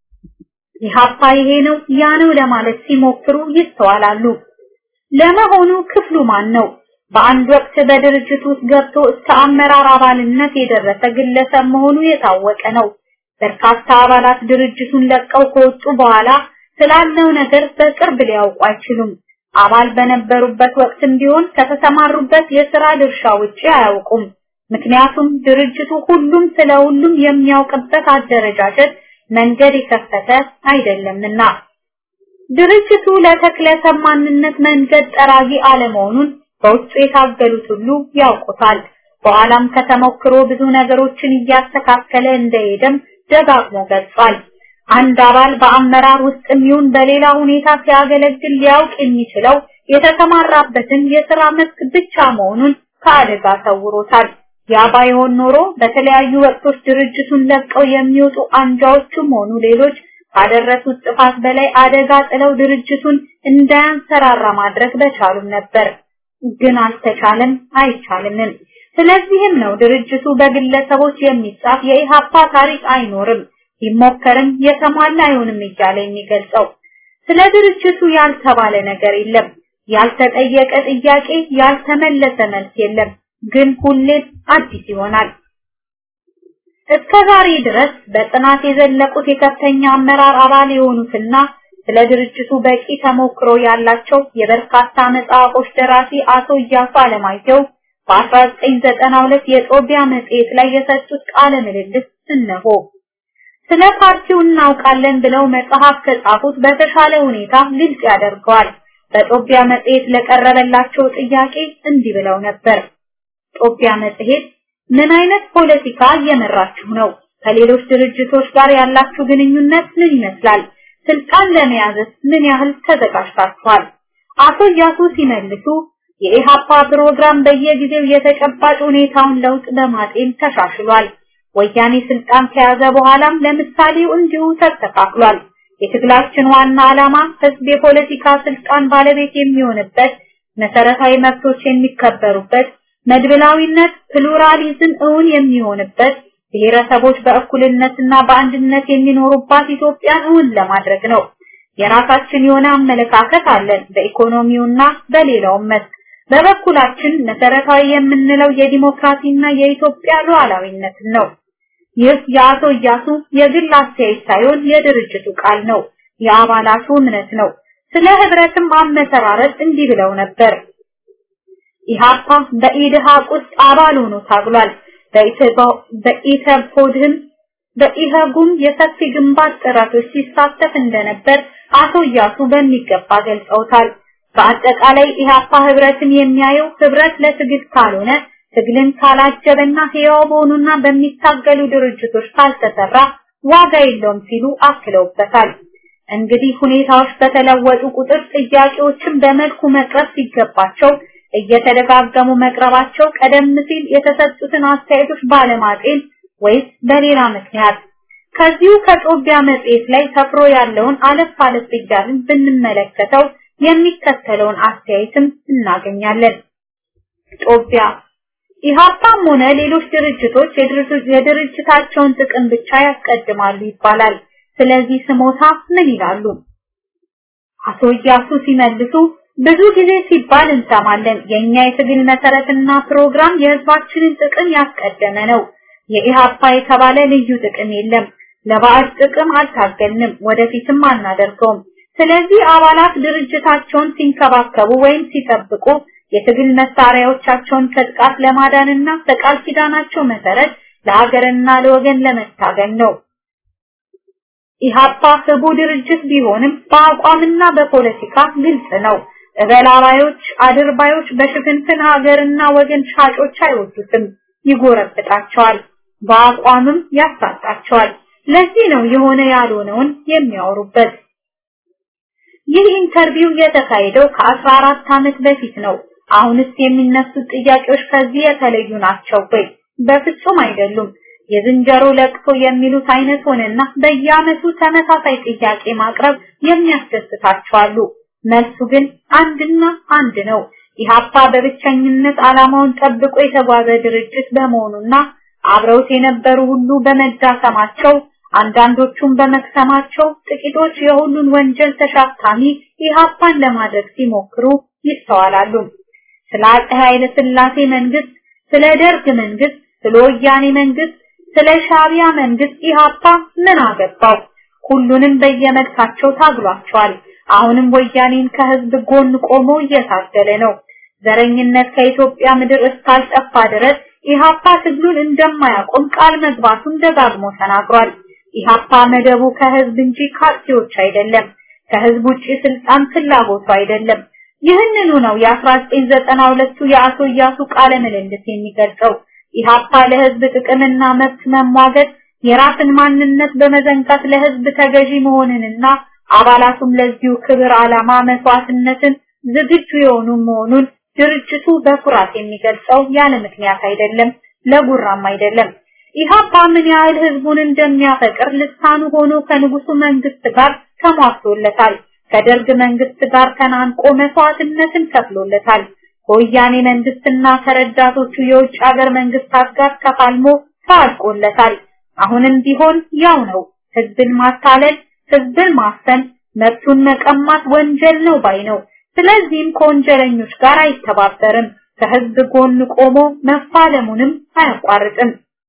ኢሃፓ ይሄ ነው ያ ነው ለማለት ሲሞክሩ ይስተዋላሉ። ለመሆኑ ክፍሉ ማን ነው? በአንድ ወቅት በድርጅት ውስጥ ገብቶ እስከ አመራር አባልነት የደረሰ ግለሰብ መሆኑ የታወቀ ነው። በርካታ አባላት ድርጅቱን ለቀው ከወጡ በኋላ ስላለው ነገር በቅርብ ሊያውቁ አይችሉም። አባል በነበሩበት ወቅትም ቢሆን ከተሰማሩበት የሥራ ድርሻ ውጪ አያውቁም። ምክንያቱም ድርጅቱ ሁሉም ስለ ሁሉም የሚያውቅበት አደረጃጀት መንገድ የከፈተ አይደለምና። ድርጅቱ ለተክለሰብ ማንነት መንገድ ጠራጊ አለመሆኑን በውስጡ የታገሉት ሁሉ ያውቁታል። በኋላም ከተሞክሮ ብዙ ነገሮችን እያስተካከለ እንደሄደም ደጋግሞ ገልጿል። አንድ አባል በአመራር ውስጥ የሚሆን በሌላ ሁኔታ ሲያገለግል ሊያውቅ የሚችለው የተሰማራበትን የሥራ መስክ ብቻ መሆኑን ከአደጋ ሰውሮታል። ያ ባይሆን ኖሮ በተለያዩ ወቅቶች ድርጅቱን ለቀው የሚወጡ አንጃዎችም ሆኑ ሌሎች ካደረሱት ጥፋት በላይ አደጋ ጥለው ድርጅቱን እንዳያንሰራራ ማድረግ በቻሉም ነበር። ግን አልተቻለም፣ አይቻልምም። ስለዚህም ነው ድርጅቱ በግለሰቦች የሚጻፍ የኢሃፓ ታሪክ አይኖርም፣ ቢሞከርም የተሟላ አይሆንም እያለ የሚገልጸው። ስለ ድርጅቱ ያልተባለ ነገር የለም፣ ያልተጠየቀ ጥያቄ፣ ያልተመለሰ መልስ የለም። ግን ሁሌም አዲስ ይሆናል። እስከ ዛሬ ድረስ በጥናት የዘለቁት የከፍተኛ አመራር አባል የሆኑትና ስለ ድርጅቱ በቂ ተሞክሮ ያላቸው የበርካታ መጽሐፎች ደራሲ አቶ እያሱ አለማየሁ በ1992 የጦቢያ መጽሔት ላይ የሰጡት ቃለ ምልልስ እነሆ። ስለ ፓርቲው እናውቃለን ብለው መጽሐፍ ከጻፉት በተሻለ ሁኔታ ግልጽ ያደርገዋል። በጦቢያ መጽሔት ለቀረበላቸው ጥያቄ እንዲህ ብለው ነበር። ጦቢያ መጽሔት ምን አይነት ፖለቲካ እየመራችሁ ነው? ከሌሎች ድርጅቶች ጋር ያላችሁ ግንኙነት ምን ይመስላል? ስልጣን ለመያዝስ ምን ያህል ተዘጋጅታችኋል? አቶ እያሱ ሲመልሱ የኢሃፓ ፕሮግራም በየጊዜው የተጨባጭ ሁኔታውን ለውጥ በማጤን ተሻሽሏል። ወያኔ ስልጣን ከያዘ በኋላም ለምሳሌው እንዲሁ ተስተካክሏል። የትግላችን ዋና ዓላማ ህዝብ የፖለቲካ ስልጣን ባለቤት የሚሆንበት፣ መሰረታዊ መብቶች የሚከበሩበት፣ መድብላዊነት ፕሉራሊዝም እውን የሚሆንበት፣ ብሔረሰቦች በእኩልነትና በአንድነት የሚኖሩባት ኢትዮጵያን እውን ለማድረግ ነው። የራሳችን የሆነ አመለካከት አለን በኢኮኖሚውና በሌላውም መስክ። በበኩላችን መሰረታዊ የምንለው የዲሞክራሲና የኢትዮጵያ ሉዓላዊነትን ነው። ይህ የአቶ እያሱ የግል አስተያየት ሳይሆን የድርጅቱ ቃል ነው፣ የአባላቱ እምነት ነው። ስለ ህብረትም አመሰራረት እንዲህ ብለው ነበር። ኢሃፓ በኢድሃቅ ውስጥ አባል ሆኖ ታግሏል። በኢተፖድህም በኢህጉም የሰፊ ግንባር ጥረቶች ሲሳተፍ እንደነበር አቶ እያሱ በሚገባ ገልጸውታል። በአጠቃላይ ኢሃፓ ህብረትን የሚያየው ህብረት ለትግል ካልሆነ ትግልን ካላጀበና ህያው በሆኑና በሚታገሉ ድርጅቶች ካልተሰራ ዋጋ የለውም ሲሉ አክለውበታል። እንግዲህ ሁኔታዎች በተለወጡ ቁጥር ጥያቄዎችን በመልኩ መቅረብ ሲገባቸው እየተደጋገሙ መቅረባቸው ቀደም ሲል የተሰጡትን አስተያየቶች ባለማጤን ወይስ በሌላ ምክንያት ከዚሁ ከጦቢያ መጽሔት ላይ ሰፍሮ ያለውን አለፍ አለፍ እያልን ብንመለከተው የሚከተለውን አስተያየትም እናገኛለን። ጦቢያ ኢሃፓም ሆነ ሌሎች ድርጅቶች የድርጅታቸውን ጥቅም ብቻ ያስቀድማሉ ይባላል። ስለዚህ ስሞታ ምን ይላሉ? አቶ እያሱ ሲመልሱ ብዙ ጊዜ ሲባል እንሰማለን። የኛ የትግል መሰረትና ፕሮግራም የህዝባችንን ጥቅም ያስቀደመ ነው። የኢሃፓ የተባለ ልዩ ጥቅም የለም። ለባዕድ ጥቅም አልታገልንም፣ ወደፊትም አናደርገውም። ስለዚህ አባላት ድርጅታቸውን ሲንከባከቡ ወይም ሲጠብቁ የትግል መሳሪያዎቻቸውን ከጥቃት ለማዳንና በቃል ኪዳናቸው መሰረት ለሀገርና ለወገን ለመታገል ነው። ኢሃፓ ህቡ ድርጅት ቢሆንም በአቋምና በፖለቲካ ግልጽ ነው። እበላባዮች፣ አድርባዮች በሽፍንፍን ሀገርና ወገን ሻጮች አይወዱትም፣ ይጎረብጣቸዋል፣ በአቋምም ያሳጣቸዋል። ለዚህ ነው የሆነ ያልሆነውን የሚያወሩበት። ይህ ኢንተርቪው የተካሄደው ከ14 ዓመት በፊት ነው። አሁንስ የሚነሱት ጥያቄዎች ከዚህ የተለዩ ናቸው ወይ? በፍጹም አይደሉም። የዝንጀሮ ለቅሶ የሚሉት አይነት ሆነና በየዓመቱ ተመሳሳይ ጥያቄ ማቅረብ የሚያስደስታቸው አሉ። መልሱ ግን አንድና አንድ ነው። ኢህአፓ በብቸኝነት ዓላማውን ጠብቆ የተጓዘ ድርጅት በመሆኑና አብረውት የነበሩ ሁሉ በመዳከማቸው አንዳንዶቹም በመክሰማቸው ጥቂቶች የሁሉን ወንጀል ተሸካሚ ኢህአፓን ለማድረግ ሲሞክሩ ይስተዋላሉ። ስለ አፄ ኃይለ ሥላሴ መንግስት፣ ስለ ደርግ መንግስት፣ ስለ ወያኔ መንግስት፣ ስለ ሻቢያ መንግስት ኢህአፓ ምን አገባው? ሁሉንም በየመልካቸው ታግሏቸዋል። አሁንም ወያኔን ከህዝብ ጎን ቆሞ እየታገለ ነው። ዘረኝነት ከኢትዮጵያ ምድር እስካልጠፋ ድረስ ኢህአፓ ትግሉን እንደማያቆም ቃል መግባቱን ደጋግሞ ተናግሯል። ኢህአፓ መደቡ ከህዝብ እንጂ ካርቲዎች አይደለም። ከህዝብ ውጪ ስልጣን ፍላጎቱ አይደለም። ይህንኑ ነው የ1992ቱ የአቶ እያሱ ቃለ ምልልስ የሚገልጸው። ኢህአፓ ለህዝብ ጥቅምና መብት መሟገት የራስን ማንነት በመዘንጋት ለህዝብ ተገዢ መሆንንና አባላቱም ለዚሁ ክብር ዓላማ መስዋዕትነትን ዝግጁ የሆኑ መሆኑን ድርጅቱ በኩራት የሚገልጸው ያለ ምክንያት አይደለም፣ ለጉራም አይደለም። ኢህአፓ ምን ያህል ህዝቡን እንደሚያፈቅር ልሳኑ ሆኖ ከንጉሱ መንግስት ጋር ተሟግቶለታል። ከደርግ መንግስት ጋር ተናንቆ መስዋዕትነትን ከፍሎለታል። ከወያኔ መንግስትና ከረዳቶቹ የውጭ ሀገር መንግስታት ጋር ተፋልሞ ታልቆለታል። አሁንም ቢሆን ያው ነው። ህዝብን ማታለል፣ ህዝብን ማፈን፣ መብቱን መቀማት ወንጀል ነው ባይ ነው። ስለዚህም ከወንጀለኞች ጋር አይተባበርም። ከህዝብ ጎን ቆሞ መፋለሙንም አያቋርጥም።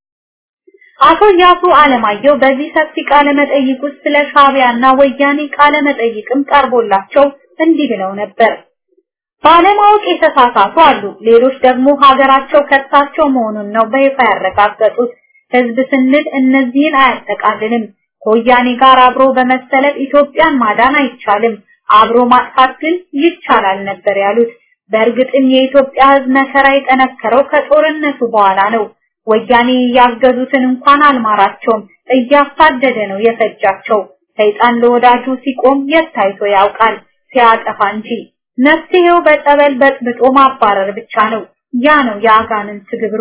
አቶ ያሱ አለማየሁ በዚህ ሰፊ ቃለ መጠይቅ ውስጥ ስለ ሻቢያና ወያኔ ቃለ መጠይቅም ቀርቦላቸው እንዲህ ብለው ነበር። ባለማወቅ የተሳሳቱ አሉ። ሌሎች ደግሞ ሀገራቸው ከሳቸው መሆኑን ነው በይፋ ያረጋገጡት። ህዝብ ስንል እነዚህን አያጠቃልልም። ከወያኔ ጋር አብሮ በመሰለፍ ኢትዮጵያን ማዳን አይቻልም፣ አብሮ ማጥፋት ግን ይቻላል ነበር ያሉት። በእርግጥም የኢትዮጵያ ህዝብ መከራ የጠነከረው ከጦርነቱ በኋላ ነው። ወያኔ ያገዙትን እንኳን አልማራቸውም፣ እያሳደደ ነው የፈጃቸው። ሰይጣን ለወዳጁ ሲቆም የት ታይቶ ያውቃል ሲያጠፋ እንጂ። መፍትሄው በጸበል በጥብጦ ማባረር ብቻ ነው። ያ ነው የአጋንንት ግብሩ።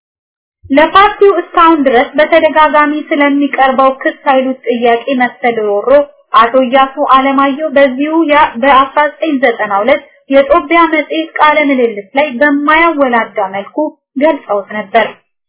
ለፓርቲው እስካሁን ድረስ በተደጋጋሚ ስለሚቀርበው ክስ ኃይሉት ጥያቄ መሰል ሮሮ አቶ እያሱ አለማየሁ በዚሁ በ1992 የጦቢያ መጽሔት ቃለ ምልልስ ላይ በማያወላዳ መልኩ ገልጸውት ነበር።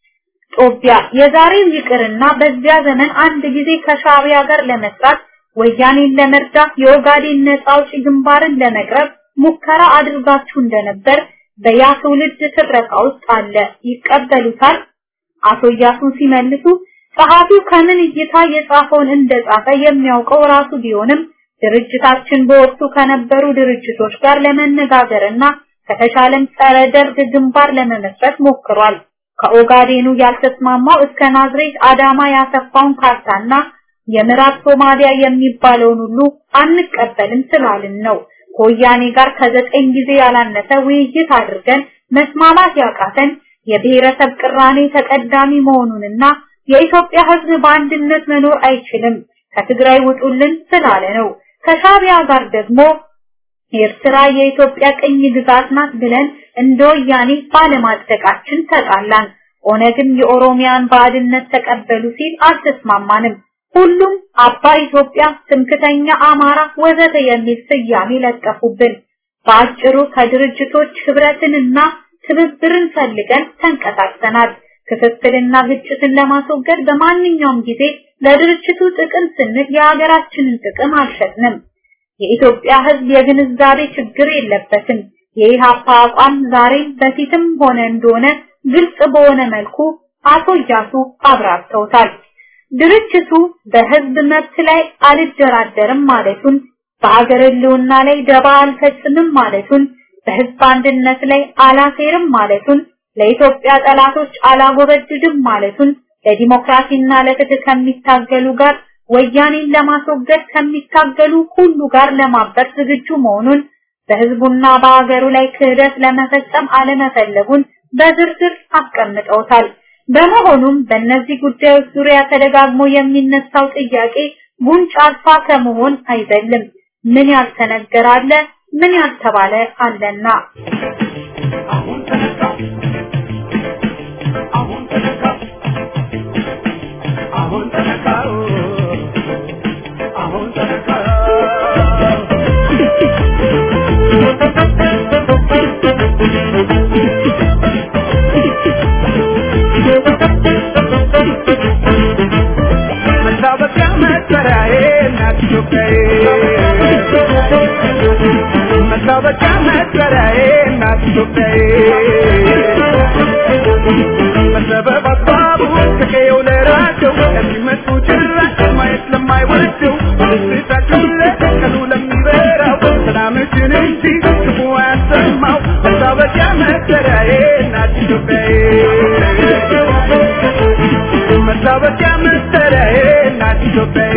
ጦቢያ የዛሬው ይቅርና በዚያ ዘመን አንድ ጊዜ ከሻቢያ ጋር ለመስራት ወያኔን ለመርዳት የኦጋዴን ነጻ አውጪ ግንባርን ለመቅረብ ሙከራ አድርጋችሁ እንደነበር በያ ትውልድ ትረካ ውስጥ አለ። ይቀበሉታል? አቶ እያሱ ሲመልሱ ጸሐፊው ከምን እይታ የጻፈውን እንደጻፈ የሚያውቀው ራሱ ቢሆንም ድርጅታችን በወቅቱ ከነበሩ ድርጅቶች ጋር ለመነጋገርና ከተሻለም ጸረ ደርግ ግንባር ለመመስረት ሞክሯል። ከኦጋዴኑ ያልተስማማው እስከ ናዝሬት አዳማ ያሰፋውን ካርታና የምዕራብ ሶማሊያ የሚባለውን ሁሉ አንቀበልም ስላልን ነው። ከወያኔ ጋር ከዘጠኝ ጊዜ ያላነሰ ውይይት አድርገን መስማማት ያቃተን የብሔረሰብ ቅራኔ ተቀዳሚ መሆኑንና የኢትዮጵያ ሕዝብ በአንድነት መኖር አይችልም ከትግራይ ውጡልን ስላለ ነው። ከሻቢያ ጋር ደግሞ ኤርትራ የኢትዮጵያ ቅኝ ግዛት ናት ብለን እንደ ወያኔ ባለማጽደቃችን ተጣላን። ኦነግም የኦሮሚያን ባዕድነት ተቀበሉ ሲል አልተስማማንም። ሁሉም አባ ኢትዮጵያ፣ ትምክተኛ አማራ ወዘተ የሚል ስያሜ ለጠፉብን። በአጭሩ ከድርጅቶች ህብረትንና ትብብርን ፈልገን ተንቀሳቅሰናል። ክፍፍልና ግጭትን ለማስወገድ በማንኛውም ጊዜ ለድርጅቱ ጥቅም ስንል የሀገራችንን ጥቅም አልሸጥንም። የኢትዮጵያ ህዝብ የግንዛቤ ችግር የለበትም። የኢሃፓ አቋም ዛሬም በፊትም ሆነ እንደሆነ ግልጽ በሆነ መልኩ አቶ እያሱ አብራርተውታል። ድርጅቱ በህዝብ መብት ላይ አልደራደርም ማለቱን፣ በሀገር ህልውና ላይ ደባ አልፈጽምም ማለቱን፣ በህዝብ አንድነት ላይ አላሴርም ማለቱን፣ ለኢትዮጵያ ጠላቶች አላጎበድድም ማለቱን፣ ለዲሞክራሲና ለፍትህ ከሚታገሉ ጋር ወያኔን ለማስወገድ ከሚታገሉ ሁሉ ጋር ለማበር ዝግጁ መሆኑን በህዝቡና በሀገሩ ላይ ክህደት ለመፈጸም አለመፈለጉን በዝርዝር አስቀምጠውታል። በመሆኑም በእነዚህ ጉዳዮች ዙሪያ ተደጋግሞ የሚነሳው ጥያቄ ጉንጭ አልፋ ከመሆን አይዘልም። ምን ያልተነገረ አለ፣ ምን ያልተባለ አለና አሁን ተነካ አሁን ተነካ መታወቂያ መጠሪያዬ እናት ኢትዮጵያዬ በሰበብ አስባቡ ከቀየው ለራቸው ለሚመጡ ጭራሽ ማየት ለማይወደው ደስታቸው ለቀኑ ለሚበራው ሰላምችን እንጂ ክፉ አያሰማው መታወቂያ መጠሪያዬ እናት ኢትዮጵያዬ መታወቂያ መጠሪያዬ እናት ኢትዮጵያዬ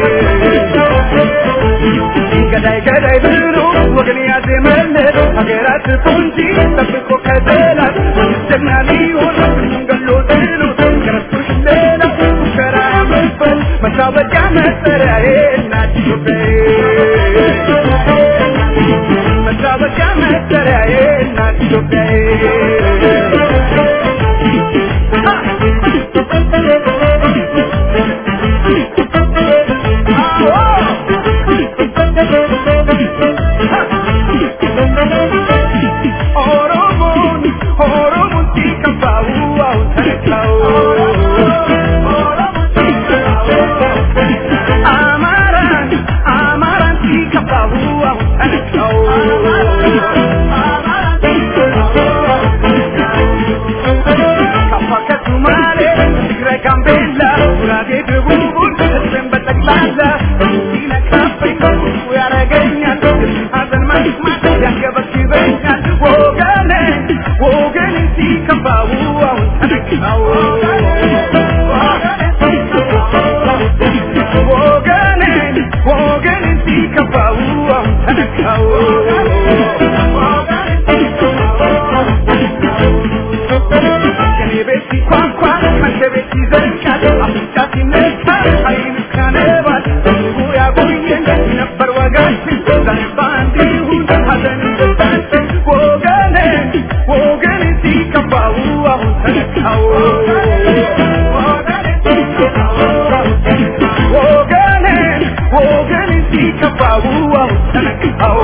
ገዳይ ገዳይ ብሎ ወገን ያዜመለት ሀገራት ቁንጂ ጠብቆ ከጠላት ጀግና ሊሆን ገሎ ጥሎ ከረሱሽ ሌላ ሙከራ ያመበት መታወቂያ መጠሪያዬ እናት ኢትዮጵያዬ መታወቂያ መጠሪያዬ እናት ኢትዮጵያዬ ኦሮሞን ኦሮሞን ሲከፋው አሁን ተነካው አማራን አማራን ሲከፋው አሁን ተነካው ካፋ ከሱማሌ ትግራይ ጋምቤላ ጉራጌ ደቡቡን ህዝብን በጠቅላላ ሲነካብኝ ክፉ ያረገኛል ሀዘን መስማት ያንገበግበኛል ወገኔ ወገኔ ሲከፋው አሁን ተነካው ወገኔ ወገኔ ሲከፋው አሁን ተነካው ከኔ ቤት ሲኳኳ መቼ ቤት ይዘልቃል አፍንጫ ሲነካ አይን እስካነባል ህዝቡ ያቆየን ነበር ወጋችን ዛሬ በአንድ ይሁን ሀዘን ደስታችን ወገኔ ወገኔ ሲከፋው አሁን ተነካው ወገኔ ወገኔ ሲከፋው አሁን ተነካው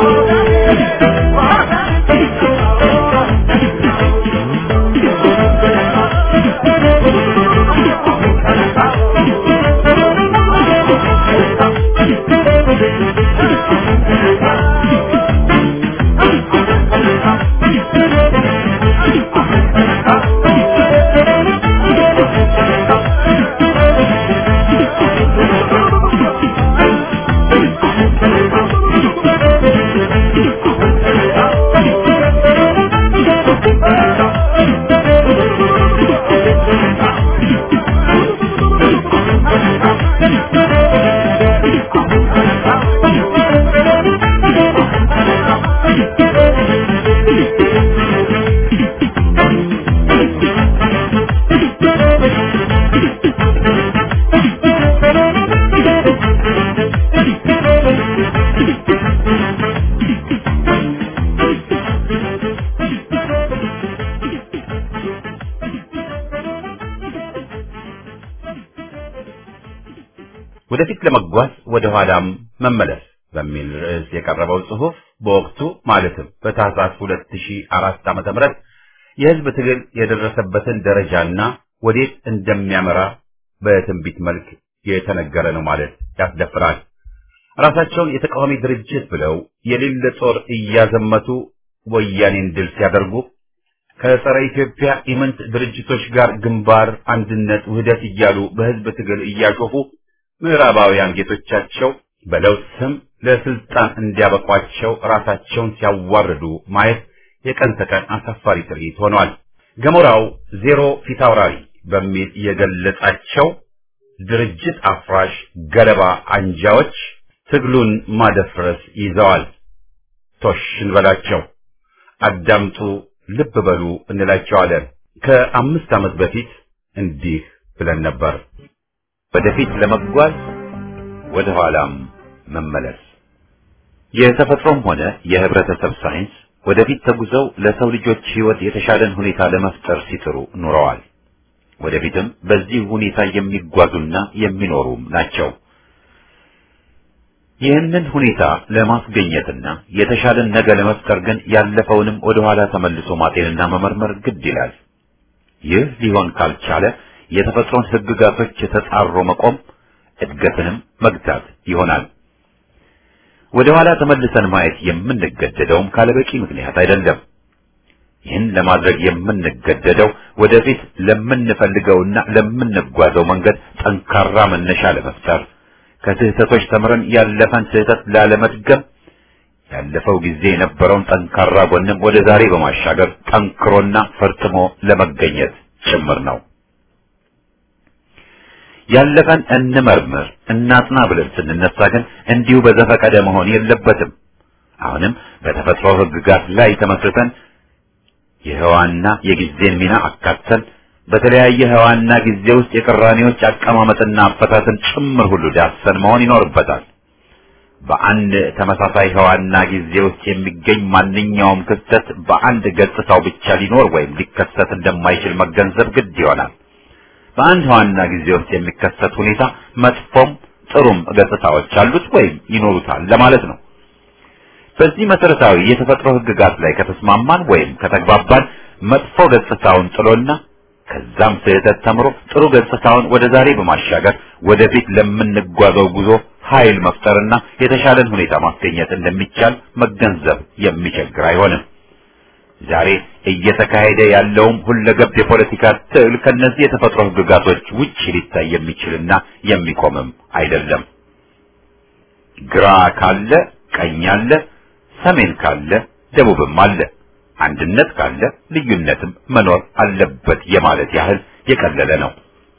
ወደፊት ለመጓዝ ወደ ኋላም መመለስ በሚል ርዕስ የቀረበው ጽሑፍ በወቅቱ ማለትም በታህሳስ 2004 ዓመተ ምህረት የህዝብ ትግል የደረሰበትን ደረጃና ወዴት እንደሚያመራ በትንቢት መልክ የተነገረ ነው ማለት ያስደፍራል። ራሳቸውን የተቃዋሚ ድርጅት ብለው የሌለ ጦር እያዘመቱ ወያኔን ድል ሲያደርጉ ከጸረ ኢትዮጵያ ኢምንት ድርጅቶች ጋር ግንባር፣ አንድነት፣ ውህደት እያሉ በህዝብ ትግል እያሾፉ ምዕራባውያን ጌቶቻቸው በለውጥ ስም ለስልጣን እንዲያበቋቸው ራሳቸውን ሲያዋርዱ ማየት የቀን ተቀን አሳፋሪ ትርኢት ሆኗል። ገሞራው ዜሮ ፊታውራሪ በሚል የገለጻቸው ድርጅት አፍራሽ ገለባ አንጃዎች ትግሉን ማደፍረስ ይዘዋል። ቶሽ እንበላቸው፣ አዳምጡ፣ ልብ በሉ እንላቸዋለን። ከአምስት ዓመት በፊት እንዲህ ብለን ነበር። ወደፊት ለመጓዝ ወደ ኋላም መመለስ። የተፈጥሮም ሆነ የህብረተሰብ ሳይንስ ወደፊት ተጉዘው ለሰው ልጆች ህይወት የተሻለን ሁኔታ ለመፍጠር ሲጥሩ ኑረዋል። ወደፊትም በዚህ ሁኔታ የሚጓዙና የሚኖሩም ናቸው። ይህንን ሁኔታ ለማስገኘትና የተሻለን ነገ ለመፍጠር ግን ያለፈውንም ወደ ኋላ ተመልሶ ማጤንና መመርመር ግድ ይላል። ይህ ሊሆን ካልቻለ የተፈጥሮን ህግጋቶች የተጻሮ መቆም እድገትንም መግታት ይሆናል። ወደ ኋላ ተመልሰን ማየት የምንገደደውም ካለበቂ ምክንያት አይደለም። ይህን ለማድረግ የምንገደደው ወደፊት ለምንፈልገውና ለምንጓዘው መንገድ ጠንካራ መነሻ ለመፍጠር ከስህተቶች ተምረን ያለፈን ስህተት ላለመድገም ያለፈው ጊዜ የነበረውን ጠንካራ ጎንም ወደ ዛሬ በማሻገር ጠንክሮና ፈርጥሞ ለመገኘት ጭምር ነው። ያለፈን እንመርምር እናጥና ብለን ስንነሳ ግን እንዲሁ በዘፈቀደ መሆን የለበትም። አሁንም በተፈጥሮ ሕግጋት ላይ ተመስርተን የህዋና የጊዜን ሚና አካተን በተለያየ ህዋና ጊዜ ውስጥ የቅራኔዎች አቀማመጥና አፈታትን ጭምር ሁሉ ዳሰን መሆን ይኖርበታል። በአንድ ተመሳሳይ ህዋና ጊዜ ውስጥ የሚገኝ ማንኛውም ክስተት በአንድ ገጽታው ብቻ ሊኖር ወይም ሊከሰት እንደማይችል መገንዘብ ግድ ይሆናል። በአንድ ህዋና ጊዜ ውስጥ የሚከሰት ሁኔታ መጥፎም ጥሩም ገጽታዎች አሉት ወይም ይኖሩታል ለማለት ነው። በዚህ መሰረታዊ የተፈጥሮ ህግጋት ላይ ከተስማማን ወይም ከተግባባን መጥፎ ገጽታውን ጥሎና ከዛም ስህተት ተምሮ ጥሩ ገጽታውን ወደ ዛሬ በማሻገር ወደፊት ለምንጓዘው ጉዞ ኃይል መፍጠርና የተሻለን ሁኔታ ማስገኘት እንደሚቻል መገንዘብ የሚቸግር አይሆንም። ዛሬ እየተካሄደ ያለውም ሁለገብ የፖለቲካ ትግል ከነዚህ የተፈጥሮ ህግጋቶች ውጭ ሊታይ የሚችልና የሚቆምም አይደለም። ግራ ካለ ቀኝ አለ፣ ሰሜን ካለ ደቡብም አለ፣ አንድነት ካለ ልዩነትም መኖር አለበት የማለት ያህል የቀለለ ነው።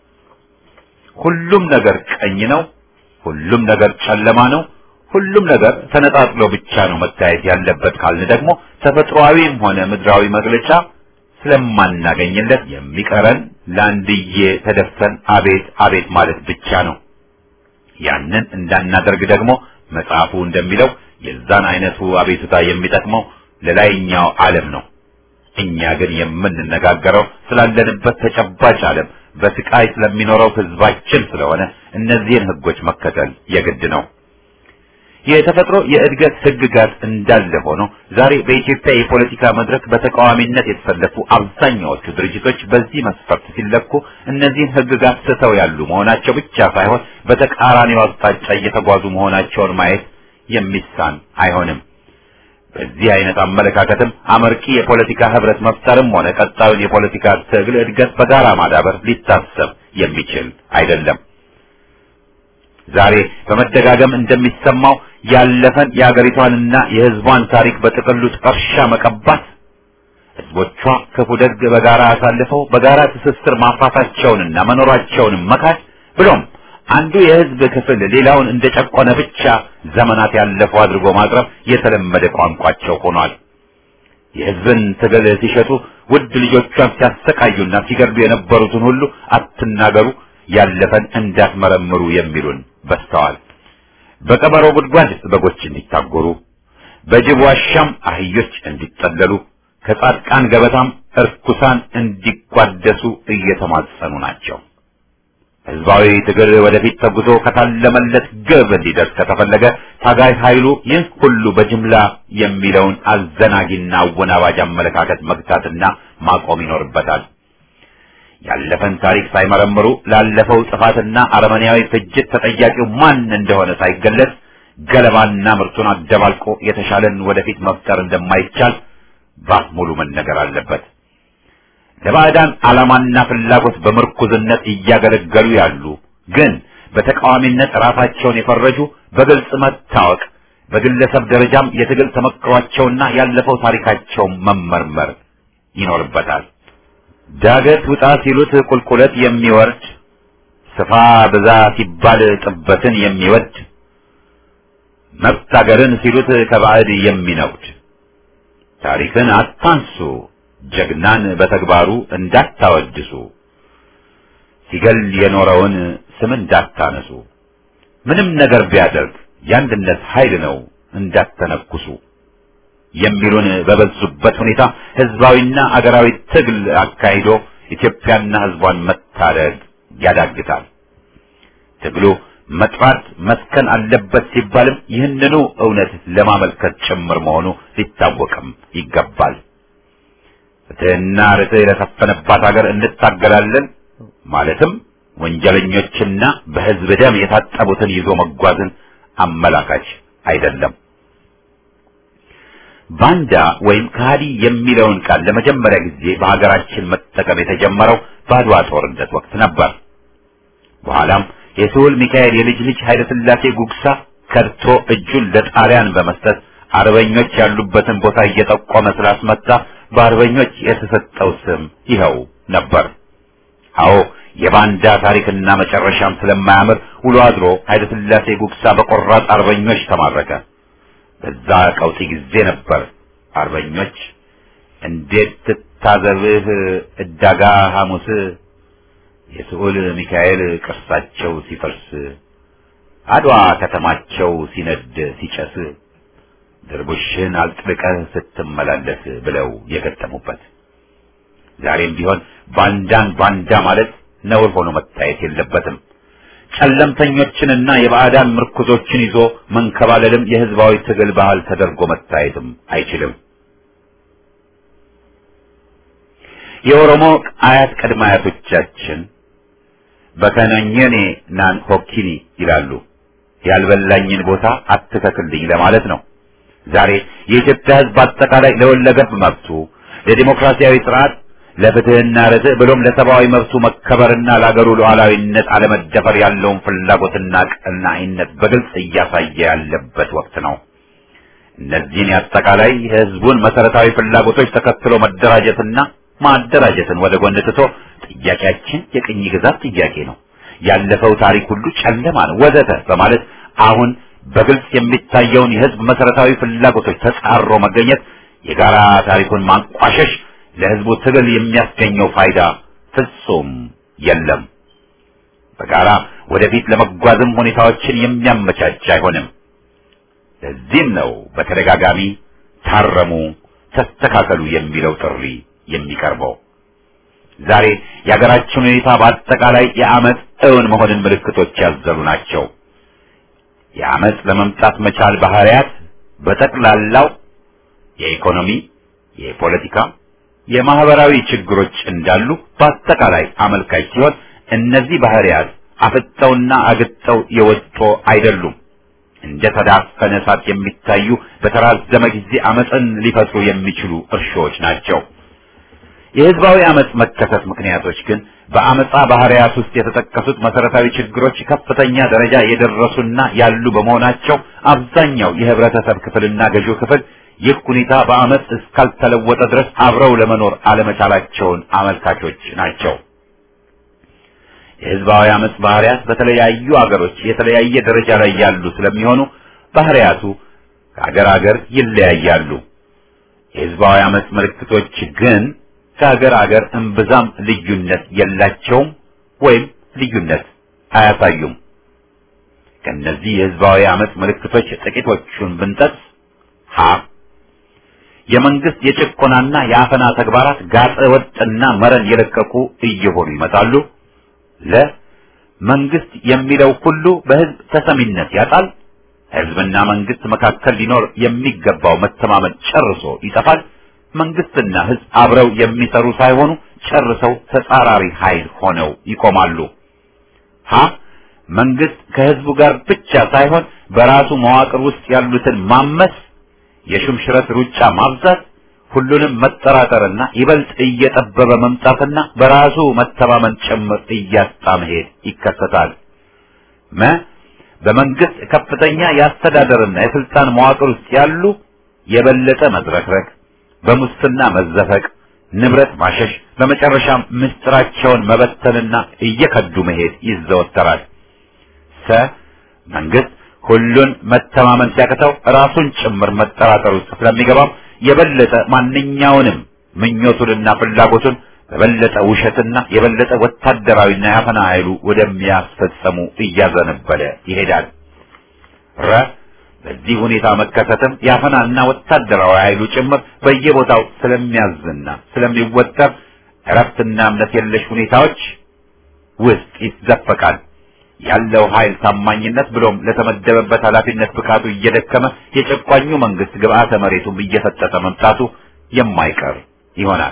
ሁሉም ነገር ቀኝ ነው፣ ሁሉም ነገር ጨለማ ነው፣ ሁሉም ነገር ተነጣጥሎ ብቻ ነው መታየት ያለበት ካልን ደግሞ ተፈጥሯዊም ሆነ ምድራዊ መግለጫ ስለማናገኝለት የሚቀረን ለአንድዬ ተደፍተን አቤት አቤት ማለት ብቻ ነው። ያንን እንዳናደርግ ደግሞ መጽሐፉ እንደሚለው የዛን አይነቱ አቤቱታ የሚጠቅመው ለላይኛው ዓለም ነው። እኛ ግን የምንነጋገረው ስላለንበት ተጨባጭ ዓለም በስቃይ ስለሚኖረው ህዝባችን ስለሆነ እነዚህን ህጎች መከተል የግድ ነው። የተፈጥሮ የእድገት ህግጋት እንዳለ ሆኖ ዛሬ በኢትዮጵያ የፖለቲካ መድረክ በተቃዋሚነት የተሰለፉ አብዛኛዎቹ ድርጅቶች በዚህ መስፈርት ሲለኩ እነዚህን ህግጋት ስተው ያሉ መሆናቸው ብቻ ሳይሆን በተቃራኒው አቅጣጫ እየተጓዙ መሆናቸውን ማየት የሚሳን አይሆንም። በዚህ አይነት አመለካከትም አመርቂ የፖለቲካ ህብረት መፍጠርም ሆነ ቀጣዩን የፖለቲካ ትግል እድገት በጋራ ማዳበር ሊታሰብ የሚችል አይደለም። ዛሬ በመደጋገም እንደሚሰማው ያለፈን የአገሪቷንና የህዝቧን ታሪክ በጥቅሉ ጥርሻ መቀባት፣ ህዝቦቿ ክፉ ደግ በጋራ አሳልፈው በጋራ ትስስር ማፍራታቸውንና መኖራቸውንም መካድ ብሎም አንዱ የህዝብ ክፍል ሌላውን እንደጨቆነ ብቻ ዘመናት ያለፈው አድርጎ ማቅረብ የተለመደ ቋንቋቸው ሆኗል። የህዝብን ትግል ሲሸጡ ውድ ልጆቿን ሲያሰቃዩና ሲገድሉ የነበሩትን ሁሉ አትናገሩ፣ ያለፈን እንዳትመረምሩ የሚሉን በስተዋል። በቀበሮ ጉድጓድ በጎች እንዲታጎሩ፣ በጅብ ዋሻም አህዮች እንዲጠለሉ፣ ከጻድቃን ገበታም እርኩሳን እንዲቋደሱ እየተማጸኑ ናቸው። ህዝባዊ ትግል ወደፊት ተጉዞ ከታለመለት ግብ እንዲደርስ ከተፈለገ ታጋይ ኃይሉ ይህ ሁሉ በጅምላ የሚለውን አዘናጊና አወናባጅ አመለካከት መግታትና ማቆም ይኖርበታል። ያለፈን ታሪክ ሳይመረምሩ ላለፈው ጥፋትና አረመኔያዊ ፍጅት ተጠያቂው ማን እንደሆነ ሳይገለጽ ገለባና ምርቱን አደባልቆ የተሻለን ወደፊት መፍጠር እንደማይቻል ባፍ ሙሉ መነገር አለበት። ለባዕዳን ዓላማና ፍላጎት በምርኩዝነት እያገለገሉ ያሉ ግን በተቃዋሚነት ራሳቸውን የፈረጁ በግልጽ መታወቅ፣ በግለሰብ ደረጃም የትግል ተመክሯቸውና ያለፈው ታሪካቸው መመርመር ይኖርበታል። ዳገት ውጣ ሲሉት ቁልቁለት የሚወርድ ስፋ ብዛ ሲባል ጥበትን የሚወድ መብት አገርን ሲሉት ከባዕድ የሚነውድ ታሪክን አታንሱ ጀግናን በተግባሩ እንዳታወድሱ ሲገል የኖረውን ስም እንዳታነሱ ምንም ነገር ቢያደርግ የአንድነት ኃይል ነው እንዳተነኩሱ የሚሉን በበዙበት ሁኔታ ህዝባዊና አገራዊ ትግል አካሂዶ ኢትዮጵያና ህዝቧን መታደግ ያዳግታል። ትግሉ መጥራት መስከን አለበት ሲባልም ይህንኑ እውነት ለማመልከት ጭምር መሆኑ ሊታወቅም ይገባል። ፍትህና ርትዕ ለሰፈነባት ሀገር እንታገላለን ማለትም ወንጀለኞችና በህዝብ ደም የታጠቡትን ይዞ መጓዝን አመላካች አይደለም። ባንዳ ወይም ከሃዲ የሚለውን ቃል ለመጀመሪያ ጊዜ በሀገራችን መጠቀም የተጀመረው በአድዋ ጦርነት ወቅት ነበር። በኋላም የስሁል ሚካኤል የልጅ ልጅ ኃይለ ሥላሴ ጉግሳ ከድቶ እጁን ለጣሊያን በመስጠት አርበኞች ያሉበትን ቦታ እየጠቆመ ስላስመታ በአርበኞች የተሰጠው ስም ይኸው ነበር። አዎ የባንዳ ታሪክና መጨረሻም ስለማያምር ውሎ አድሮ ኃይለ ሥላሴ ጉግሳ በቆራጥ አርበኞች ተማረከ። በዛ ቀውጢ ጊዜ ነበር አርበኞች እንዴት ትታዘብህ እዳጋ ሐሙስ የስዑል ሚካኤል ቅርሳቸው ሲፈርስ አድዋ ከተማቸው ሲነድ ሲጨስ ድርቡሽን አልጥልቀህ ስትመላለስ ብለው የገጠሙበት። ዛሬም ቢሆን ባንዳን ባንዳ ማለት ነውር ሆኖ መታየት የለበትም። ጨለምተኞችንና የባዕዳን ምርኩዞችን ይዞ መንከባለልም የህዝባዊ ትግል ባህል ተደርጎ መታየትም አይችልም። የኦሮሞ አያት ቅድመ አያቶቻችን በከነኘኔ ናን ሆኪኒ ይላሉ። ያልበላኝን ቦታ አትተክልኝ ለማለት ነው። ዛሬ የኢትዮጵያ ህዝብ አጠቃላይ ለወለገብ መብቱ፣ ለዲሞክራሲያዊ ስርዓት፣ ለፍትህና ርትዕ ብሎም ለሰብአዊ መብቱ መከበርና ለአገሩ ሉዓላዊነት አለመደፈር ያለውን ፍላጎትና ቀናኢነት በግልጽ እያሳየ ያለበት ወቅት ነው። እነዚህን የአጠቃላይ የህዝቡን መሰረታዊ ፍላጎቶች ተከትሎ መደራጀትና ማደራጀትን ወደ ጎን ትቶ ጥያቄያችን የቅኝ ግዛት ጥያቄ ነው፣ ያለፈው ታሪክ ሁሉ ጨለማ ነው ወዘተ በማለት አሁን በግልጽ የሚታየውን የህዝብ መሰረታዊ ፍላጎቶች ተጻሮ መገኘት የጋራ ታሪኩን ማንቋሸሽ ለህዝቡ ትግል የሚያስገኘው ፋይዳ ፍጹም የለም። በጋራ ወደፊት ለመጓዝም ሁኔታዎችን የሚያመቻች አይሆንም። ለዚህም ነው በተደጋጋሚ ታረሙ፣ ተስተካከሉ የሚለው ጥሪ የሚቀርበው። ዛሬ የሀገራችን ሁኔታ በአጠቃላይ የአመፅ እውን መሆንን ምልክቶች ያዘሉ ናቸው። የአመፅ ለመምጣት መቻል ባህሪያት በጠቅላላው የኢኮኖሚ፣ የፖለቲካ፣ የማህበራዊ ችግሮች እንዳሉ በአጠቃላይ አመልካች ሲሆን እነዚህ ባህሪያት አፍጠውና አግጠው የወጡ አይደሉም። እንደ ተዳፈነ እሳት የሚታዩ በተራዘመ ጊዜ አመፅን ሊፈጥሩ የሚችሉ እርሾዎች ናቸው። የህዝባዊ አመፅ መከሰት ምክንያቶች ግን በአመፃ ባህሪያት ውስጥ የተጠቀሱት መሰረታዊ ችግሮች ከፍተኛ ደረጃ የደረሱና ያሉ በመሆናቸው አብዛኛው የህብረተሰብ ክፍልና ገዢው ክፍል ይህ ሁኔታ በአመፅ እስካልተለወጠ ድረስ አብረው ለመኖር አለመቻላቸውን አመልካቾች ናቸው። የህዝባዊ አመፅ ባህሪያት በተለያዩ አገሮች የተለያየ ደረጃ ላይ ያሉ ስለሚሆኑ ባህሪያቱ ከአገር አገር ይለያያሉ። የህዝባዊ አመፅ ምልክቶች ግን ከሀገር ሀገር እምብዛም ልዩነት የላቸውም ወይም ልዩነት አያሳዩም። ከነዚህ የህዝባዊ አመፅ ምልክቶች ጥቂቶቹን ብንጠቅስ ሀ የመንግስት የጭቆናና የአፈና ተግባራት ጋጠ ወጥና መረን የለቀቁ እየሆኑ ይመጣሉ። ለ መንግስት የሚለው ሁሉ በህዝብ ተሰሚነት ያጣል። ህዝብና መንግስት መካከል ሊኖር የሚገባው መተማመን ጨርሶ ይጠፋል። መንግስትና ህዝብ አብረው የሚሰሩ ሳይሆኑ ጨርሰው ተጻራሪ ኃይል ሆነው ይቆማሉ። ሀ መንግስት ከህዝቡ ጋር ብቻ ሳይሆን በራሱ መዋቅር ውስጥ ያሉትን ማመስ፣ የሹምሽረት ሩጫ ማብዛት፣ ሁሉንም መጠራጠርና ይበልጥ እየጠበበ መምጣትና በራሱ መተማመን ጭምር እያጣ መሄድ ይከሰታል። መ በመንግስት ከፍተኛ የአስተዳደርና የስልጣን መዋቅር ውስጥ ያሉ የበለጠ መዝረክረክ በሙስና መዘፈቅ፣ ንብረት ማሸሽ፣ በመጨረሻም ምስጢራቸውን መበተንና እየከዱ መሄድ ይዘወተራል። ሰ መንግስት ሁሉን መተማመን ሲያቅተው ራሱን ጭምር መጠራጠር ውስጥ ስለሚገባም የበለጠ ማንኛውንም ምኞቱንና ፍላጎቱን በበለጠ ውሸትና የበለጠ ወታደራዊና ያፈና ኃይሉ ወደሚያስፈጸሙ እያዘነበለ ይሄዳል። ረ በዚህ ሁኔታ መከሰትም የአፈናና ወታደራዊ ኃይሉ ጭምር በየቦታው ስለሚያዝና ስለሚወጠር እረፍትና እምነት የለሽ ሁኔታዎች ውስጥ ይዘፈቃል። ያለው ኃይል ታማኝነት ብሎም ለተመደበበት ኃላፊነት ብቃቱ እየደከመ የጨቋኙ መንግስት ግብአተ መሬቱም እየፈጠጠ መምጣቱ የማይቀር ይሆናል።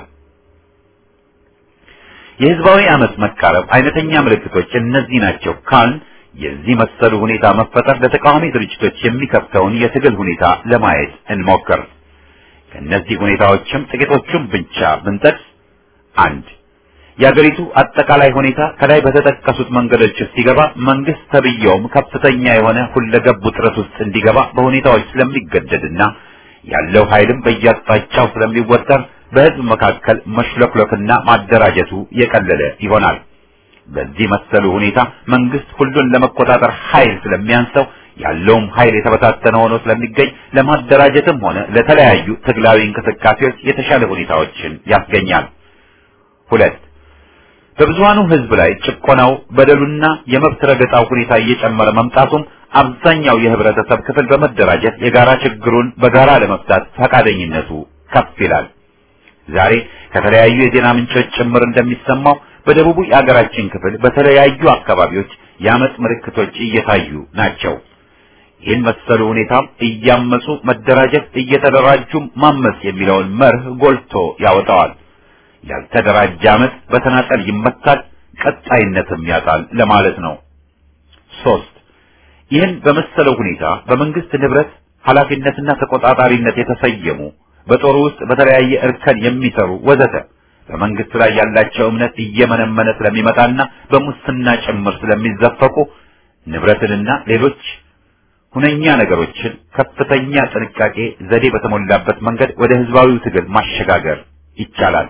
የህዝባዊ አመፅ መቃረብ አይነተኛ ምልክቶች እነዚህ ናቸው ካልን የዚህ መሰሉ ሁኔታ መፈጠር ለተቃዋሚ ድርጅቶች የሚከፍተውን የትግል ሁኔታ ለማየት እንሞክር። ከእነዚህ ሁኔታዎችም ጥቂቶቹን ብቻ ብንጠቅስ አንድ የአገሪቱ አጠቃላይ ሁኔታ ከላይ በተጠቀሱት መንገዶች ሲገባ መንግስት ተብየውም ከፍተኛ የሆነ ሁለገብ ውጥረት ውስጥ እንዲገባ በሁኔታዎች ስለሚገደድና ያለው ኃይልም በየአቅጣጫው ስለሚወጠር በህዝብ መካከል መሽለክለክና ማደራጀቱ የቀለለ ይሆናል። በዚህ መሰሉ ሁኔታ መንግስት ሁሉን ለመቆጣጠር ኃይል ስለሚያንሰው ያለውም ኃይል የተበታተነ ሆኖ ስለሚገኝ ለማደራጀትም ሆነ ለተለያዩ ትግላዊ እንቅስቃሴዎች የተሻለ ሁኔታዎችን ያስገኛል። ሁለት በብዙሃኑ ህዝብ ላይ ጭቆናው፣ በደሉና የመብት ረገጣው ሁኔታ እየጨመረ መምጣቱም አብዛኛው የህብረተሰብ ክፍል በመደራጀት የጋራ ችግሩን በጋራ ለመፍታት ፈቃደኝነቱ ከፍ ይላል። ዛሬ ከተለያዩ የዜና ምንጮች ጭምር እንደሚሰማው በደቡቡ የአገራችን ክፍል በተለያዩ አካባቢዎች የአመፅ ምልክቶች እየታዩ ናቸው። ይህን መሰሉ ሁኔታም እያመፁ መደራጀት፣ እየተደራጁም ማመፅ የሚለውን መርህ ጎልቶ ያወጣዋል። ያልተደራጀ አመፅ በተናጠል ይመታል፣ ቀጣይነትም ያጣል ለማለት ነው። ሶስት ይህን በመሰለው ሁኔታ በመንግስት ንብረት ኃላፊነትና ተቆጣጣሪነት የተሰየሙ በጦሩ ውስጥ በተለያየ እርከን የሚሰሩ ወዘተ በመንግስት ላይ ያላቸው እምነት እየመነመነ ስለሚመጣና በሙስና ጭምር ስለሚዘፈቁ ንብረትንና ሌሎች ሁነኛ ነገሮችን ከፍተኛ ጥንቃቄ ዘዴ በተሞላበት መንገድ ወደ ህዝባዊው ትግል ማሸጋገር ይቻላል።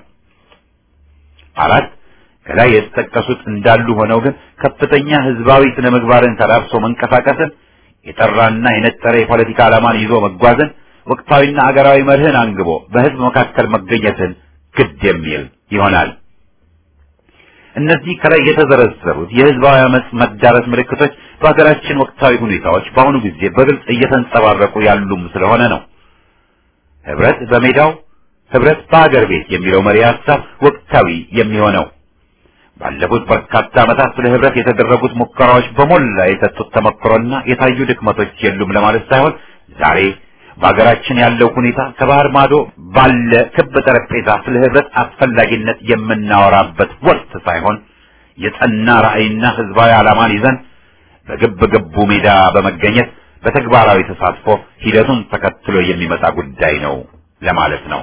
አራት ከላይ የተጠቀሱት እንዳሉ ሆነው ግን ከፍተኛ ህዝባዊ ስነ ምግባርን ተላብሶ መንቀሳቀስን፣ የጠራና የነጠረ የፖለቲካ ዓላማን ይዞ መጓዝን፣ ወቅታዊና አገራዊ መርህን አንግቦ በህዝብ መካከል መገኘትን ግድ የሚል ይሆናል። እነዚህ ከላይ የተዘረዘሩት የህዝባዊ አመጽ መዳረስ ምልክቶች በሀገራችን ወቅታዊ ሁኔታዎች በአሁኑ ጊዜ በግልጽ እየተንጸባረቁ ያሉም ስለሆነ ነው። ህብረት በሜዳው ህብረት በአገር ቤት የሚለው መሪ ሀሳብ ወቅታዊ የሚሆነው ባለፉት በርካታ ዓመታት ስለ ህብረት የተደረጉት ሙከራዎች በሞላ የሰጡት ተመክሮና የታዩ ድክመቶች የሉም ለማለት ሳይሆን ዛሬ በሀገራችን ያለው ሁኔታ ከባህር ማዶ ባለ ክብ ጠረጴዛ ስለ ህብረት አስፈላጊነት የምናወራበት ወቅት ሳይሆን የጸና ራዕይና ህዝባዊ ዓላማን ይዘን በግብ ግቡ ሜዳ በመገኘት በተግባራዊ ተሳትፎ ሂደቱን ተከትሎ የሚመጣ ጉዳይ ነው ለማለት ነው።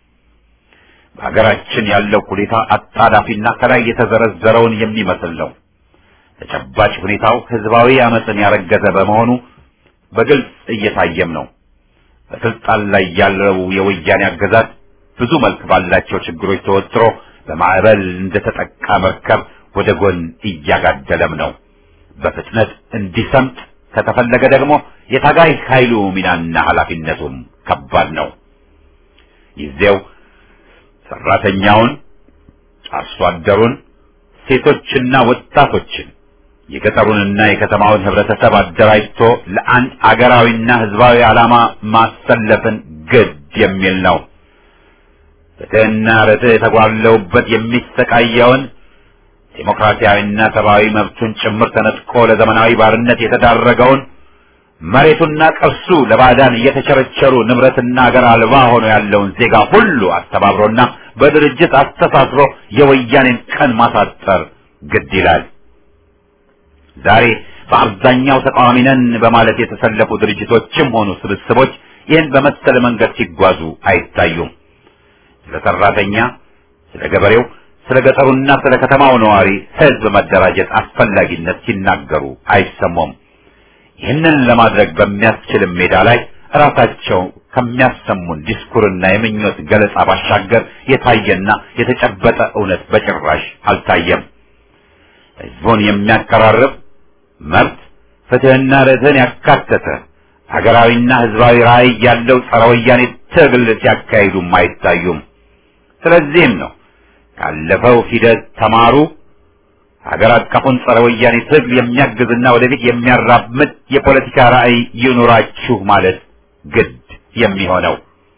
በሀገራችን ያለው ሁኔታ አጣዳፊና ከላይ የተዘረዘረውን የሚመስል ነው። ተጨባጭ ሁኔታው ህዝባዊ አመፅን ያረገዘ በመሆኑ በግልጽ እየታየም ነው። በስልጣን ላይ ያለው የወያኔ አገዛዝ ብዙ መልክ ባላቸው ችግሮች ተወጥሮ በማዕበል እንደተጠቃ መርከብ ወደ ጎን እያጋደለም ነው። በፍጥነት እንዲሰምጥ ከተፈለገ ደግሞ የታጋይ ኃይሉ ሚናና ኃላፊነቱም ከባድ ነው። ጊዜው ሰራተኛውን፣ አርሶ አደሩን፣ ሴቶችና ወጣቶችን የገጠሩንና የከተማውን ህብረተሰብ አደራጅቶ ለአንድ አገራዊና ህዝባዊ ዓላማ ማሰለፍን ግድ የሚል ነው። ፍትህና ርትዕ የተጓለውበት የሚሰቃየውን ዴሞክራሲያዊና ሰብአዊ መብቱን ጭምር ተነጥቆ ለዘመናዊ ባርነት የተዳረገውን መሬቱና ቅርሱ ለባዕዳን እየተቸረቸሩ ንብረትና አገር አልባ ሆኖ ያለውን ዜጋ ሁሉ አስተባብሮና በድርጅት አስተሳስሮ የወያኔን ቀን ማሳጠር ግድ ይላል። ዛሬ በአብዛኛው ተቃዋሚ ነን በማለት የተሰለፉ ድርጅቶችም ሆኑ ስብስቦች ይህን በመሰለ መንገድ ሲጓዙ አይታዩም። ስለ ሰራተኛ፣ ስለ ገበሬው፣ ስለ ገጠሩና ስለ ከተማው ነዋሪ ህዝብ መደራጀት አስፈላጊነት ሲናገሩ አይሰሙም። ይህንን ለማድረግ በሚያስችልም ሜዳ ላይ ራሳቸው ከሚያሰሙን ዲስኩርና የምኞት ገለጻ ባሻገር የታየና የተጨበጠ እውነት በጭራሽ አልታየም። ህዝቡን የሚያቀራርብ መብት፣ ፍትህና ርትዕን ያካተተ ሀገራዊና ህዝባዊ ራዕይ ያለው ጸረ ወያኔ ትግል ሲያካሂዱም አይታዩም። ስለዚህም ነው ካለፈው ሂደት ተማሩ፣ ሀገር አቀፉን ጸረ ወያኔ ትግል የሚያግዝና ወደፊት የሚያራምድ የፖለቲካ ራዕይ ይኑራችሁ ማለት ግድ የሚሆነው።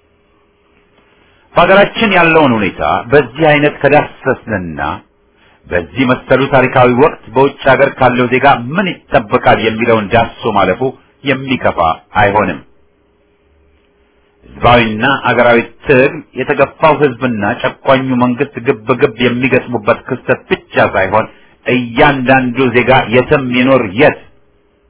በሀገራችን ያለውን ሁኔታ በዚህ አይነት ከዳሰስንና በዚህ መሰሉ ታሪካዊ ወቅት በውጭ ሀገር ካለው ዜጋ ምን ይጠበቃል የሚለውን ዳሶ ማለፉ የሚከፋ አይሆንም። ህዝባዊና አገራዊ ትግል የተገፋው ህዝብና ጨቋኙ መንግስት ግብ ግብ የሚገጥሙበት ክስተት ብቻ ሳይሆን እያንዳንዱ ዜጋ የትም ይኖር የት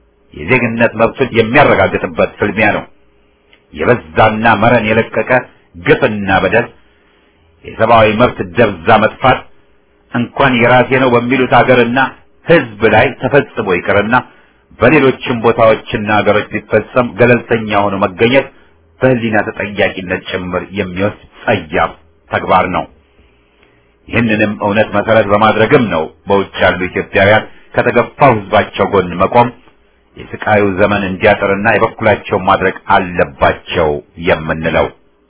የዜግነት መብቱን የሚያረጋግጥበት ፍልሚያ ነው። የበዛና መረን የለቀቀ ግፍና በደል፣ የሰብአዊ መብት ደብዛ መጥፋት እንኳን የራሴ ነው በሚሉት ሀገርና ሕዝብ ላይ ተፈጽሞ ይቅርና በሌሎችም ቦታዎችና ሀገሮች ሊፈጸም ገለልተኛ ሆኖ መገኘት በሕሊና ተጠያቂነት ጭምር የሚወስድ ጸያፍ ተግባር ነው። ይህንንም እውነት መሰረት በማድረግም ነው በውጭ ያሉ ኢትዮጵያውያን ከተገፋው ሕዝባቸው ጎን መቆም የስቃዩ ዘመን እንዲያጥርና የበኩላቸውን ማድረግ አለባቸው የምንለው።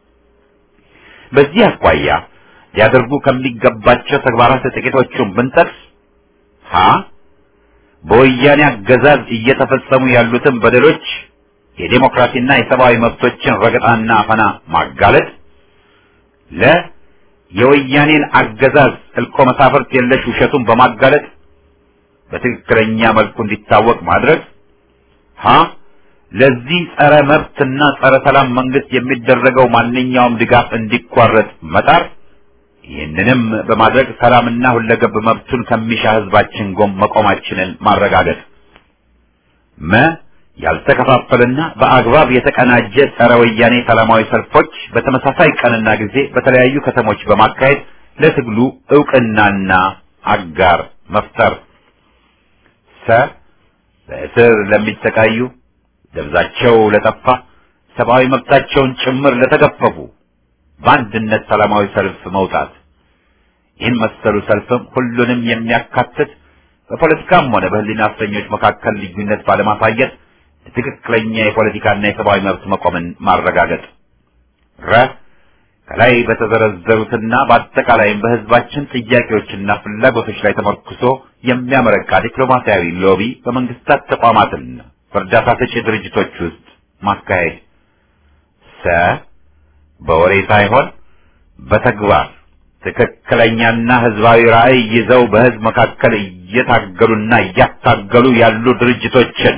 በዚህ አኳያ ሊያደርጉ ከሚገባቸው ተግባራት ጥቂቶቹን ብንጠቅስ ሀ በወያኔ አገዛዝ እየተፈጸሙ ያሉትን በደሎች የዴሞክራሲና የሰብአዊ መብቶችን ረገጣና አፈና ማጋለጥ፣ ለ የወያኔን አገዛዝ እልቆ መሳፍርት የለሽ ውሸቱን በማጋለጥ በትክክለኛ መልኩ እንዲታወቅ ማድረግ፣ ሀ ለዚህ ጸረ መብትና ጸረ ሰላም መንግስት የሚደረገው ማንኛውም ድጋፍ እንዲቋረጥ መጣር ይህንንም በማድረግ ሰላምና ሁለገብ መብቱን ከሚሻ ህዝባችን ጎን መቆማችንን ማረጋገጥ። መ ያልተከፋፈለና በአግባብ የተቀናጀ ጸረ ወያኔ ሰላማዊ ሰልፎች በተመሳሳይ ቀንና ጊዜ በተለያዩ ከተሞች በማካሄድ ለትግሉ እውቅናና አጋር መፍጠር። ሰ በእስር ለሚሰቃዩ ደብዛቸው ለጠፋ ሰብአዊ መብታቸውን ጭምር ለተገፈፉ በአንድነት ሰላማዊ ሰልፍ መውጣት። ይህን መሰሉ ሰልፍም ሁሉንም የሚያካትት በፖለቲካም ሆነ በህሊና እስረኞች መካከል ልዩነት ባለማሳየት ትክክለኛ የፖለቲካና የሰብአዊ መብት መቆምን ማረጋገጥ። ረ ከላይ በተዘረዘሩትና በአጠቃላይም በህዝባችን ጥያቄዎችና ፍላጎቶች ላይ ተመርኩሶ የሚያመረቃ ዲፕሎማሲያዊ ሎቢ በመንግስታት ተቋማትና በእርዳታ ሰጪ ድርጅቶች ውስጥ ማካሄድ። ሰ በወሬ ሳይሆን በተግባር ትክክለኛና ህዝባዊ ራዕይ ይዘው በህዝብ መካከል እየታገሉና እያታገሉ ያሉ ድርጅቶችን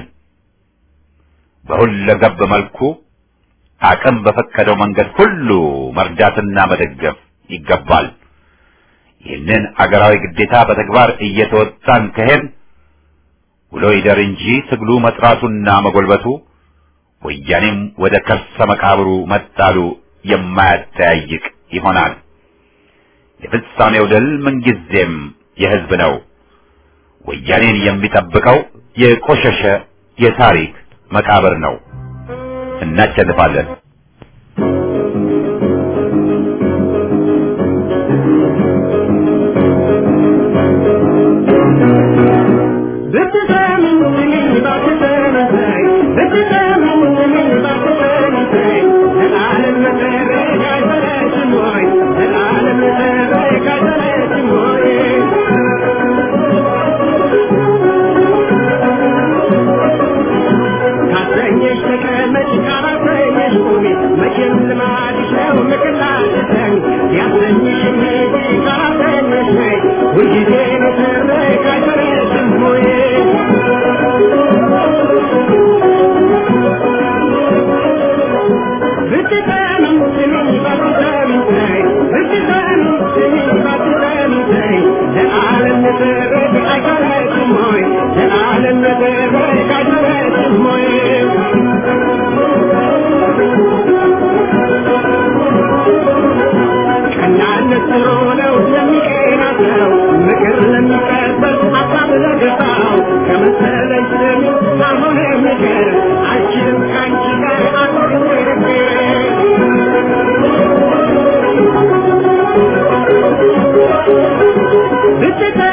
በሁለገብ መልኩ አቅም በፈቀደው መንገድ ሁሉ መርዳትና መደገፍ ይገባል። ይህንን አገራዊ ግዴታ በተግባር እየተወጣን ከሄድ ውሎ ይደር እንጂ ትግሉ መጥራቱና መጎልበቱ ወያኔም ወደ ከርሰ መቃብሩ መጣሉ የማያጠያይቅ ይሆናል። የፍጻሜው ድል ምንጊዜም የህዝብ ነው። ወያኔን የሚጠብቀው የቆሸሸ የታሪክ መቃብር ነው። እናሸንፋለን። This is